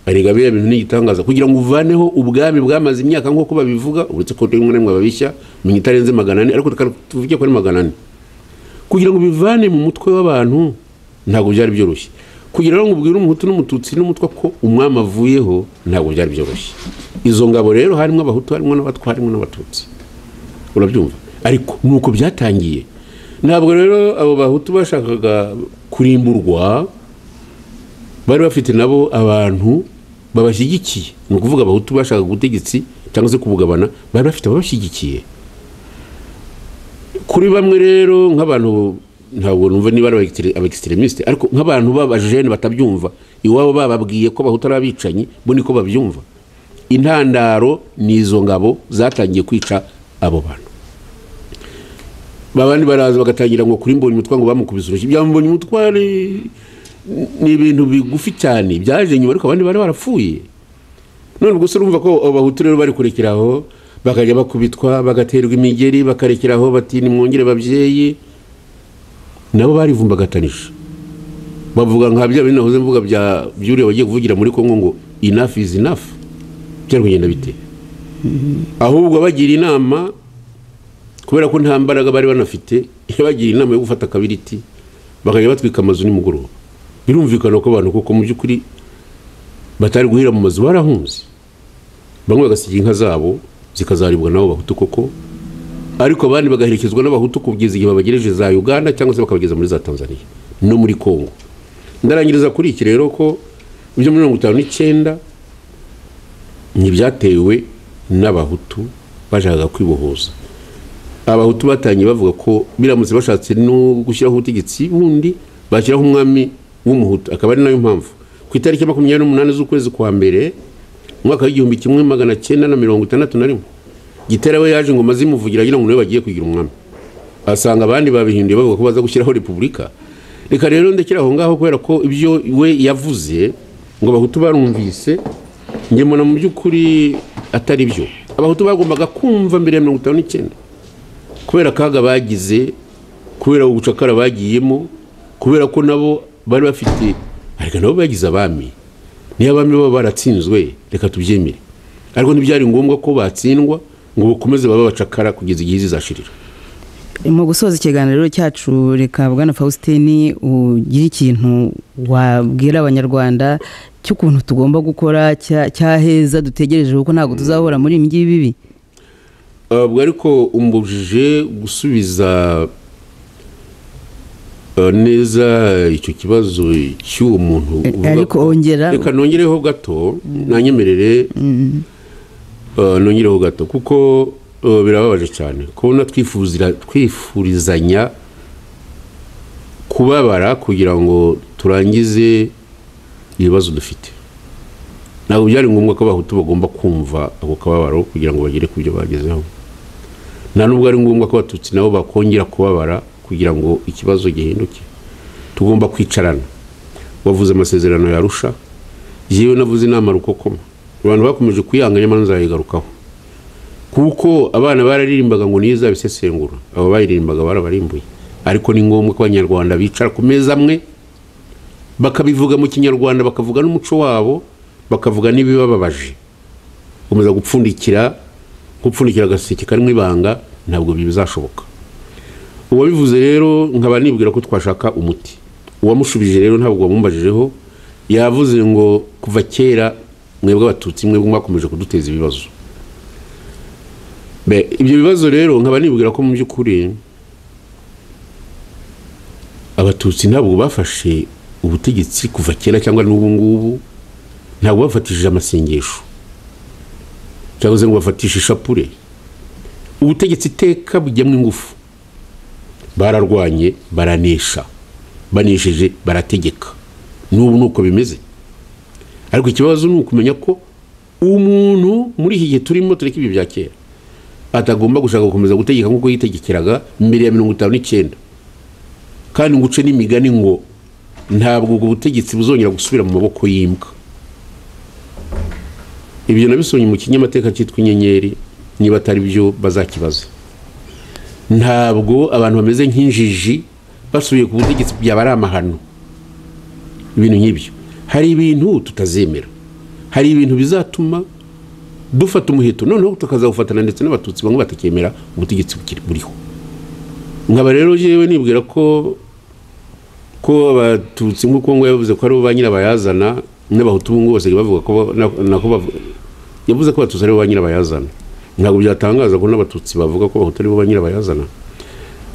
arega biriya bintu n'igitangaza kugira ngo uvaneho ubwami bwamaze imyaka nk'uko babivuga uretse ko rimwe na rimwe babishya menya itarenze magana ane ariko tuvuge ko ari magana ane kugira ngo bivane mu mutwe w'abantu ntabwo byari byoroshye kugira ngo ubwire umuhutu n'umututsi n'umutwe ko umwami avuyeho ntabwo byari byoroshye izo ngabo rero harimo abahutu harimo n'abatwa harimo n'abatutsi urabyumva ariko nuko byatangiye ntabwo rero abo bahutu bashakaga kurimburwa bari bafite nabo abantu babashyigikiye ni ukuvuga abahutu bashakaga ubutegetsi cyangwa se kubugabana bari bafite ababashyigikiye kuri bamwe rero nk'abantu ntabwo numva niba ari abakisitiremisite ariko nk'abantu b'abajene batabyumva iwabo bababwiye ko abahutu ari abicanyi bo niko babyumva intandaro ni izo ngabo zatangiye kwica abo bantu babandi baraza bagatangira ngo kuri mbonye umutware ngo bamukubise urushyi bya mbonye umutware ni ibintu bigufi cyane byaje nyuma ariko abandi bari barapfuye none gusa urumva ko abahutu rero bari kurekeraho bakajya bakubitwa bagaterwa imigeri bakarekeraho bati nimwongere babyeyi nabo barivumbagatanije bavuga nka bya bintu nahoze mvuga byuriya bagiye kuvugira muri kongo ngo inafu izi inafu byari kugenda biteye ahubwo bagira inama kubera ko nta mbaraga bari banafite iyo bagira inama yo gufata akabiriti bakajya batwika amazu nimugoroba birumvikana ko abantu kuko mu by'ukuri batari guhira mu mazu barahunze bamwe bagasiga inka zabo zikazaribwa nabo bahutu koko ariko abandi bagaherekezwa n'abahutu kugeza igihe babagereje za uganda cyangwa se bakabageza muri za tanzania no muri congo ndarangiriza kuri iki rero ko ibyo mirongo itanu n'icyenda ntibyatewe n'abahutu bashakaga kwibohoza abahutu batangiye bavuga ko biramutse bashatse no gushyiraho ubutegetsi bundi bashyiraho umwami w'umuhutu akaba ari nayo mpamvu ku itariki makumyabiri n'umunani z'ukwezi kwa mbere umwaka w'igihumbi kimwe magana cyenda na mirongo itandatu na rimwe gitera we yaje ingoma zimuvugira agira ngo niwe bagiye kugira umwami asanga abandi babihinduye bavuga ko baza gushyiraho repubulika reka rero ndekera aho ngaho kubera ko ibyo we yavuze ngo abahutu barumvise njye mbona mu by'ukuri atari byo abahutu bagombaga kumva mbere ya mirongo itanu n'icyenda kubera akaga bagize kubera ubucakara bagiyemo kubera ko nabo bari bafite ariko nabo bagize abami niyo abami baba baratsinzwe reka tubyemere ariko ntibyari ngombwa ko batsindwa ngo bakomeze babe abacakara kugeza igihe zizashirira mu gusoza ikiganiro cyacu reka bwana faustin ugire ikintu wabwira abanyarwanda cy'ukuntu tugomba gukora cyaheza dutegereje kuko ntabwo tuzahora muri ibi ngibi bibi ubwo ariko umbujije gusubiza neza icyo kibazo cy'uwo muntu ariko ongera reka nongereho gato nanyemerere nongereho gato kuko birababaje cyane kubona twifurizanya kubabara kugira ngo turangize ibibazo dufite ntabwo byari ngombwa ko abahutu bagomba kumva ako kababaro kugira ngo bagere ku byo bagezeho nta nubwo ari ngombwa ko abatutsi nabo bakongera kubabara kugira ngo ikibazo gihinduke tugomba kwicarana wavuze amasezerano yarusha yewe navuze inama rukokoma abantu bakomeje kuyanga nyamara nzayigarukaho kuko abana bararirimbaga ngo niyo izabisesengura abo bayiririmbaga barabarimbuye ariko ni ngombwa ko abanyarwanda bicara ku meza amwe bakabivuga mu kinyarwanda bakavuga n'umuco wabo bakavuga n'ibibababaje gukomeza gupfundikira gupfundikira agaseke karimo ibanga ntabwo bizashoboka uwabivuze rero nkaba nibwira ko twashaka umuti uwamushubije rero ntabwo wamumbajijeho yavuze ngo kuva kera mwebwe abatutsi mwe mwakomeje kuduteza ibibazo ibyo bibazo rero nkaba nibwira ko mu by'ukuri abatutsi ntabwo bafashe ubutegetsi kuva kera cyangwa n'ubu ngubu ntabwo bafatishije amasengesho cyangwa se ngo bafatishe ishapure ubutegetsi iteka bujyamo ingufu bararwanye baranesha banesheje barategeka n'ubu ni uko bimeze ariko ikibazo ni ukumenya ko umuntu muri iki gihe turimo tureka ibi bya kera atagomba gushaka gukomeza gutegeka nk'uko yitegekeraga mbere ya mirongo itanu n'icyenda kandi ngo uce n'imigani ngo ntabwo ubwo butegetsi buzongera gusubira mu maboko y'imbwa ibyo nabisomye mu kinyamateka cyitwa inyenyeri niba atari byo bazakibaza ntabwo abantu bameze nk'injiji basubiye ku butegetsi byaba ari amahano ibintu nk'ibyo hari ibintu tutazemera hari ibintu bizatuma dufata umuheto noneho tukazawufatana ndetse n'abatutsi bamwe batakemera ubutegetsi buriho nkaba rero yewe nibwira ko ko abatutsi nk'uko ngo yavuze ko ari bo ba nyirabayazana n'abahutu ubu ngubu basigaye bavuga ko nako yavuze ko abatutsi ari bo ba nyirabayazana ntabwo byatangaza ko n'abatutsi bavuga ko abahutu ari bo ba nyirabayazana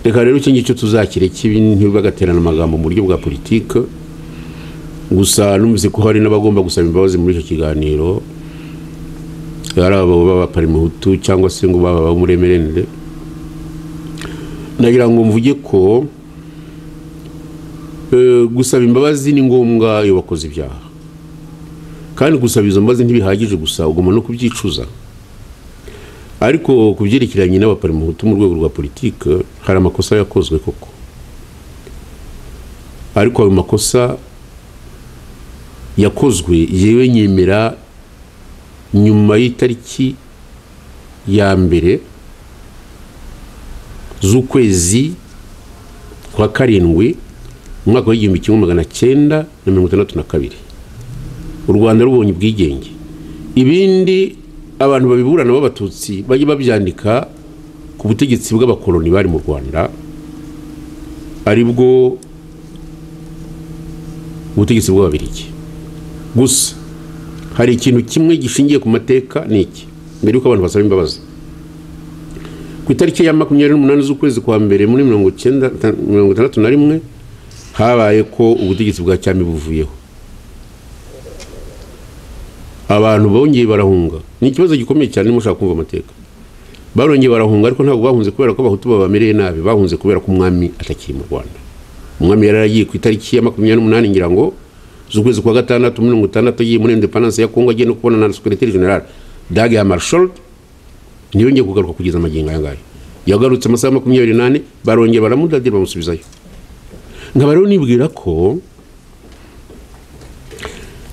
reka rero icyo ngicyo tuzakire kibi ntibagaterana amagambo mu buryo bwa politiki gusa numvise ko hari n'abagomba gusaba imbabazi muri icyo kiganiro ari abo b'abaparimuhutu cyangwa se ngo baba abamuremerende nagira ngo mvuge ko gusaba imbabazi ni ngombwa iyo bakoze ibyaha kandi gusaba izo mbabazi ntibihagije gusa ugomba no kubyicuza ariko ku byerekeranye n'abaparimuhutu mu rwego rwa politiki hari amakosa yakozwe koko ariko ayo makosa yakozwe yewe nyemera nyuma y'itariki ya mbere z'ukwezi kwa karindwi umwaka w'igihumbi kimwe magana cyenda na mirongo itandatu na kabiri u rwanda rubonye ubwigenge ibindi abantu babiburana b'abatutsi bajya babyandika ku butegetsi bw'abakoloni bari mu rwanda aribwo ubutegetsi bw'ababirigi gusa hari ikintu kimwe gishingiye ku mateka ni iki mbere y'uko abantu basaba imbabazi ku itariki ya makumyabiri n'umunani z'ukwezi kwa mbere muri mirongo icyenda mirongo itandatu na rimwe habaye ko ubutegetsi bwa cyami buvuyeho abantu bongeye barahunga ni ikibazo gikomeye cyane mushaka kumva amateka barongeye barahunga ariko ntabwo bahunze kubera ko abahutu babamereye nabi bahunze kubera ko umwami atakiri mu rwanda umwami yari yaragiye ku itariki ya makumyabiri n'umunani ngira ngo z'ukwezi kwa gatandatu mirongo itandatu agiye muri indepandanse ya kongo agiye no kubonana na sekereteri generale dage ya marshal ntiyongeye kugaruka kugeza amagingo aya ngaya yagarutse amasaha makumyabiri n'ane barongera baramudadira bamusubizayo nkaba rero nibwira ko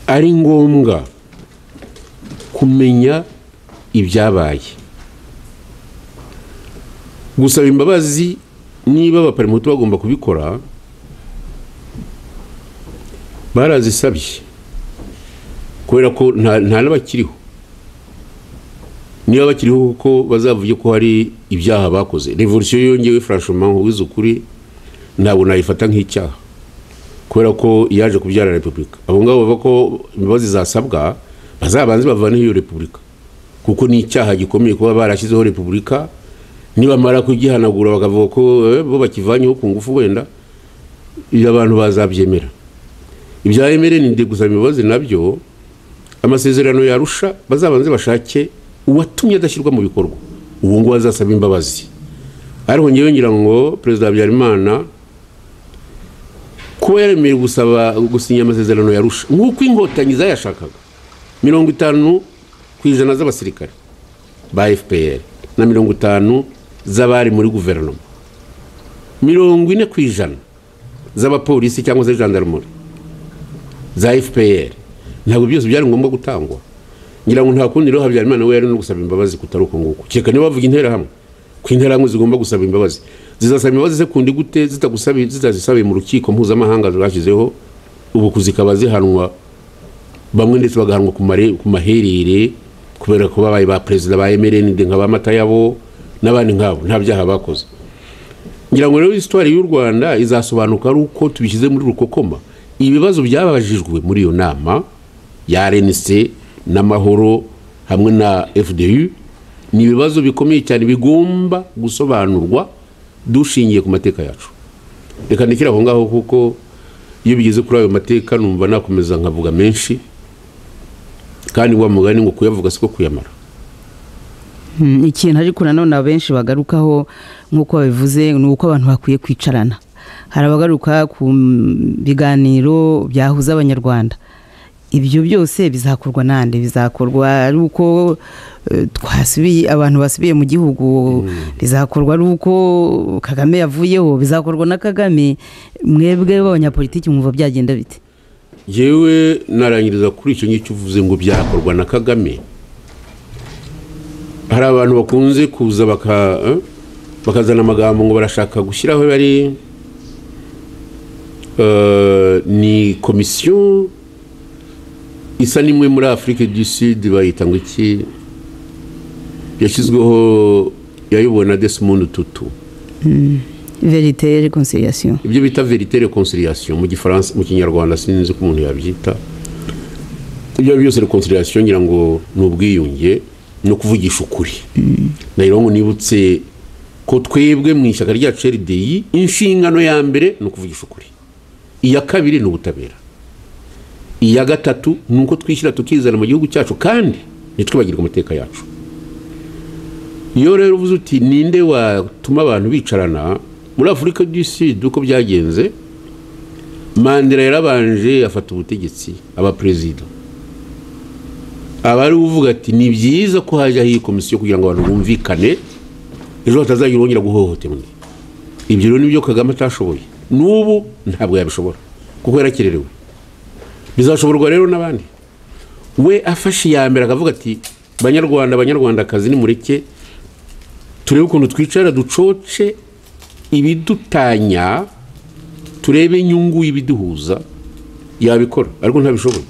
ari ngombwa kumenya ibyabaye gusaba imbabazi niba abaparimutu bagomba kubikora barazisabye kubera ko nta n'abakiriho niba bakiriho kuko bazavuge ko hari ibyaha bakoze revolisiyo yongewe furashoma nk'uwize ukuri ntabwo nayifata nk'icyaha kubera ko yaje kubyara repubulika abo ngabo bavuga ko imbabazi zasabwa bazabanze bavaneho iyo repubulika kuko ni icyaha gikomeye kuba barashyizeho repubulika nibamara kugihanagura bakavuga ko bo bakivanyeho ku ngufu wenda iyo abantu bazabyemera ibya emeli ni gusaba imbabazi nabyo amasezerano yarusha bazabanze bashake uwatumye adashyirwa mu bikorwa ubu ngubu azasaba imbabazi ariko ngewe ngira ngo perezida habyarimana kuba yaremeye gusaba gusinya amasezerano yarusha nk'uko inkotanyi zayashakaga mirongo itanu ku ijana z'abasirikare ba fpr na mirongo itanu z'abari muri guverinoma mirongo ine ku ijana z'abapolisi cyangwa se gendarmerie za fpr ntabwo byose byari ngombwa gutangwa ngira ngo nta kundi rero habyarimana we yari no gusaba imbabazi kutari uko nguko kereka niba bavuga intera hamwe ku intera hamwe zigomba gusaba imbabazi zizasaba imbabazi ze kundi gute zitagusabiye zitazisabiye mu rukiko mpuzamahanga rwashyizeho ubu zikaba zihanwa bamwe ndetse bagahanwa ku mare- ku maherere kubera ko babaye ba perezida ba emerenide nka ba matayabo n'abandi nkabo nta byaha bakoze ngira ngo rero isitwari y'u rwanda izasobanuka ari uko tubishyize muri rukokoma ibibazo byabajijwe muri iyo nama ya rnc n'amahoro hamwe na fdu ni ibibazo bikomeye cyane bigomba gusobanurwa dushingiye ku mateka yacu reka ndekere aho ngaho kuko iyo bigeze kuri ayo mateka numva nakomeza nkavuga menshi kandi wa mugani ngo kuyavuga siko kuyamara Mm, ikintu ariko nanone abenshi bagarukaho nk'uko babivuze ni uko abantu bakwiye kwicarana hari abagaruka ku mm, biganiro byahuza abanyarwanda ibyo byose bizakorwa nande bizakorwa ari uko eh, twasubiye abantu basubiye mu gihugu bizakorwa ari uko kagame yavuyeho bizakorwa na kagame mwebwe b'abanyapolitiki mwumva byagenda bite yewe narangiriza kuri icyo ngicyo uvuze ngo byakorwa na kagame hari abantu bakunze kuza baka eh, bakazana amagambo ngo barashaka gushyiraho bari eh, ni komisiyo isa n'imwe muri afurika du sud bayita ngo iki yashyizweho yayobowe na desmond tutu verite reconciliation ibyo bita verite reconciliation mu gifaransa mu kinyarwanda sinzi ko umuntu yabyita ibyo ari byo byose reconciliation ngira ngo ni ubwiyunge no kuvugisha ukuri nayo ngo nibutse ko twebwe mu ishyaka ryacu RDI inshingano ya mbere ni ukuvugisha ukuri iya kabiri ni ubutabera iya gatatu ni uko twishyira tukizana mu gihugu cyacu kandi ntitwibagirwe amateka yacu iyo rero uvuze uti ninde watuma abantu bicarana muri afurika du sud uko byagenze mandela yarabanje afata ubutegetsi aba perezida aba ari uvuga ati ni byiza ko hajyaho iyi komisiyo kugira ngo abantu bumvikane ejo hatazagira wongera guhohoterwa ibyo rero nibyo kagame atashoboye n'ubu ntabwo yabishobora kuko yarakererewe bizashoborwa rero n'abandi we afashe iya mbere akavuga ati banyarwanda banyarwandakazi nimureke turebe ukuntu twicara ducoce ibidutanya turebe inyungu y'ibiduhuza yabikora ariko ntabishoboye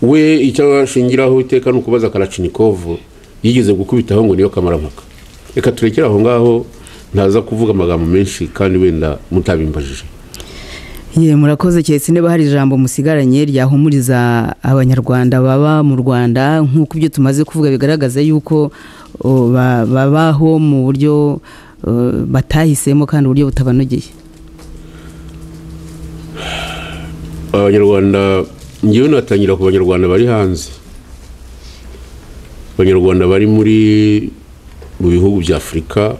we icyo ashingiraho iteka ni ukubaza karachinikovu yigeze gukubitaho ngo niyo kamarampaka reka turekere aho ngaho ntaza kuvuga amagambo menshi kandi wenda mutabimbajije Ye murakoze cyese niba hari ijambo musigaranye ryahumuriza abanyarwanda baba mu Rwanda nk'uko ibyo tumaze kuvuga bigaragaza yuko o, ba- babaho mu buryo o, batahisemo kandi uburyo butabanogeye abanyarwanda ngewe natangira ku banyarwanda bari hanze abanyarwanda bari muri mu bihugu bya afurika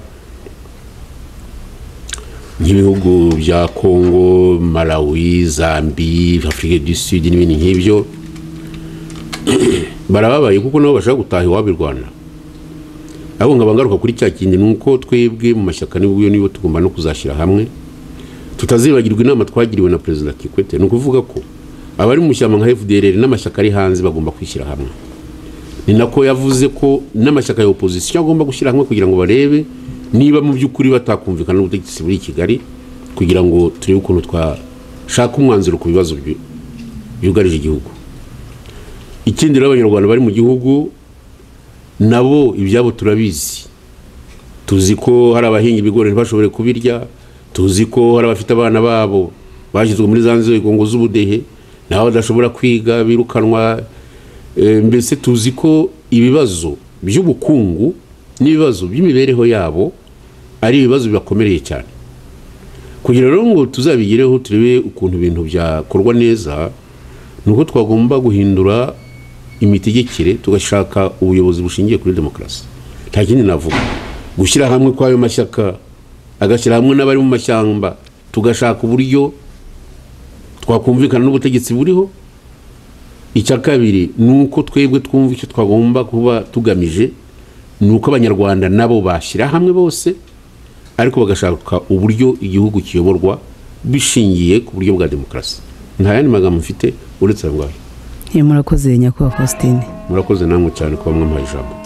nk'ibihugu bya kongo malawi zambi afurika du sud n'ibindi nk'ibyo barababaye kuko nabo bashaka gutaha iwabo i rwanda ahubwo nkaba ngaruka kuri cya kindi ni uko twebwe mu mashyaka n'ubwo nibo tugomba no kuzashyira hamwe tutazibagirwa inama twagiriwe na perezida kikwete ni ukuvuga ko abari mu ishyamba nka fdrr n'amashyaka ari hanze bagomba kwishyira hamwe ni nako yavuze ko n'amashyaka ya opozisiyo agomba gushyira hamwe kugira ngo barebe niba mu by'ukuri batakumvikana n'ubutegetsi buri i kigali kugira ngo turebe ukuntu twashaka umwanzuro ku bibazo bi- byugarije igihugu ikindi rero abanyarwanda bari mu gihugu nabo ibyabo turabizi tuzi ko hari abahinga ibigori ntibashobore kubirya tuzi ko hari abafite abana babo bashyizwe muri za nzego ngo z'ubudehe nabo badashobora kwiga birukanwa Eh, mbese tuzi ko ibibazo by'ubukungu n'ibibazo by'imibereho yabo ari ibibazo bibakomereye cyane kugira rero ngo tuzabigireho turebe ukuntu ibintu byakorwa neza ni uko twagomba guhindura imitegekere tugashaka ubuyobozi bushingiye kuri demokarasi nta kindi navuga gushyira hamwe kw'ayo mashyaka agashyira hamwe n'abari mu mashyamba tugashaka uburyo twakumvikana n'ubutegetsi buriho icya kabiri ni uko twebwe twumva icyo twagomba kuba tugamije ni uko abanyarwanda nabo bashyira hamwe bose ariko bagashaka uburyo igihugu kiyoborwa bishingiye ku buryo bwa demokarasi nta yandi magambo mfite uretse ayo ngayo Ye murakoze nyakubahwa Faustin murakoze namwe cyane kuba mwampaye ijambo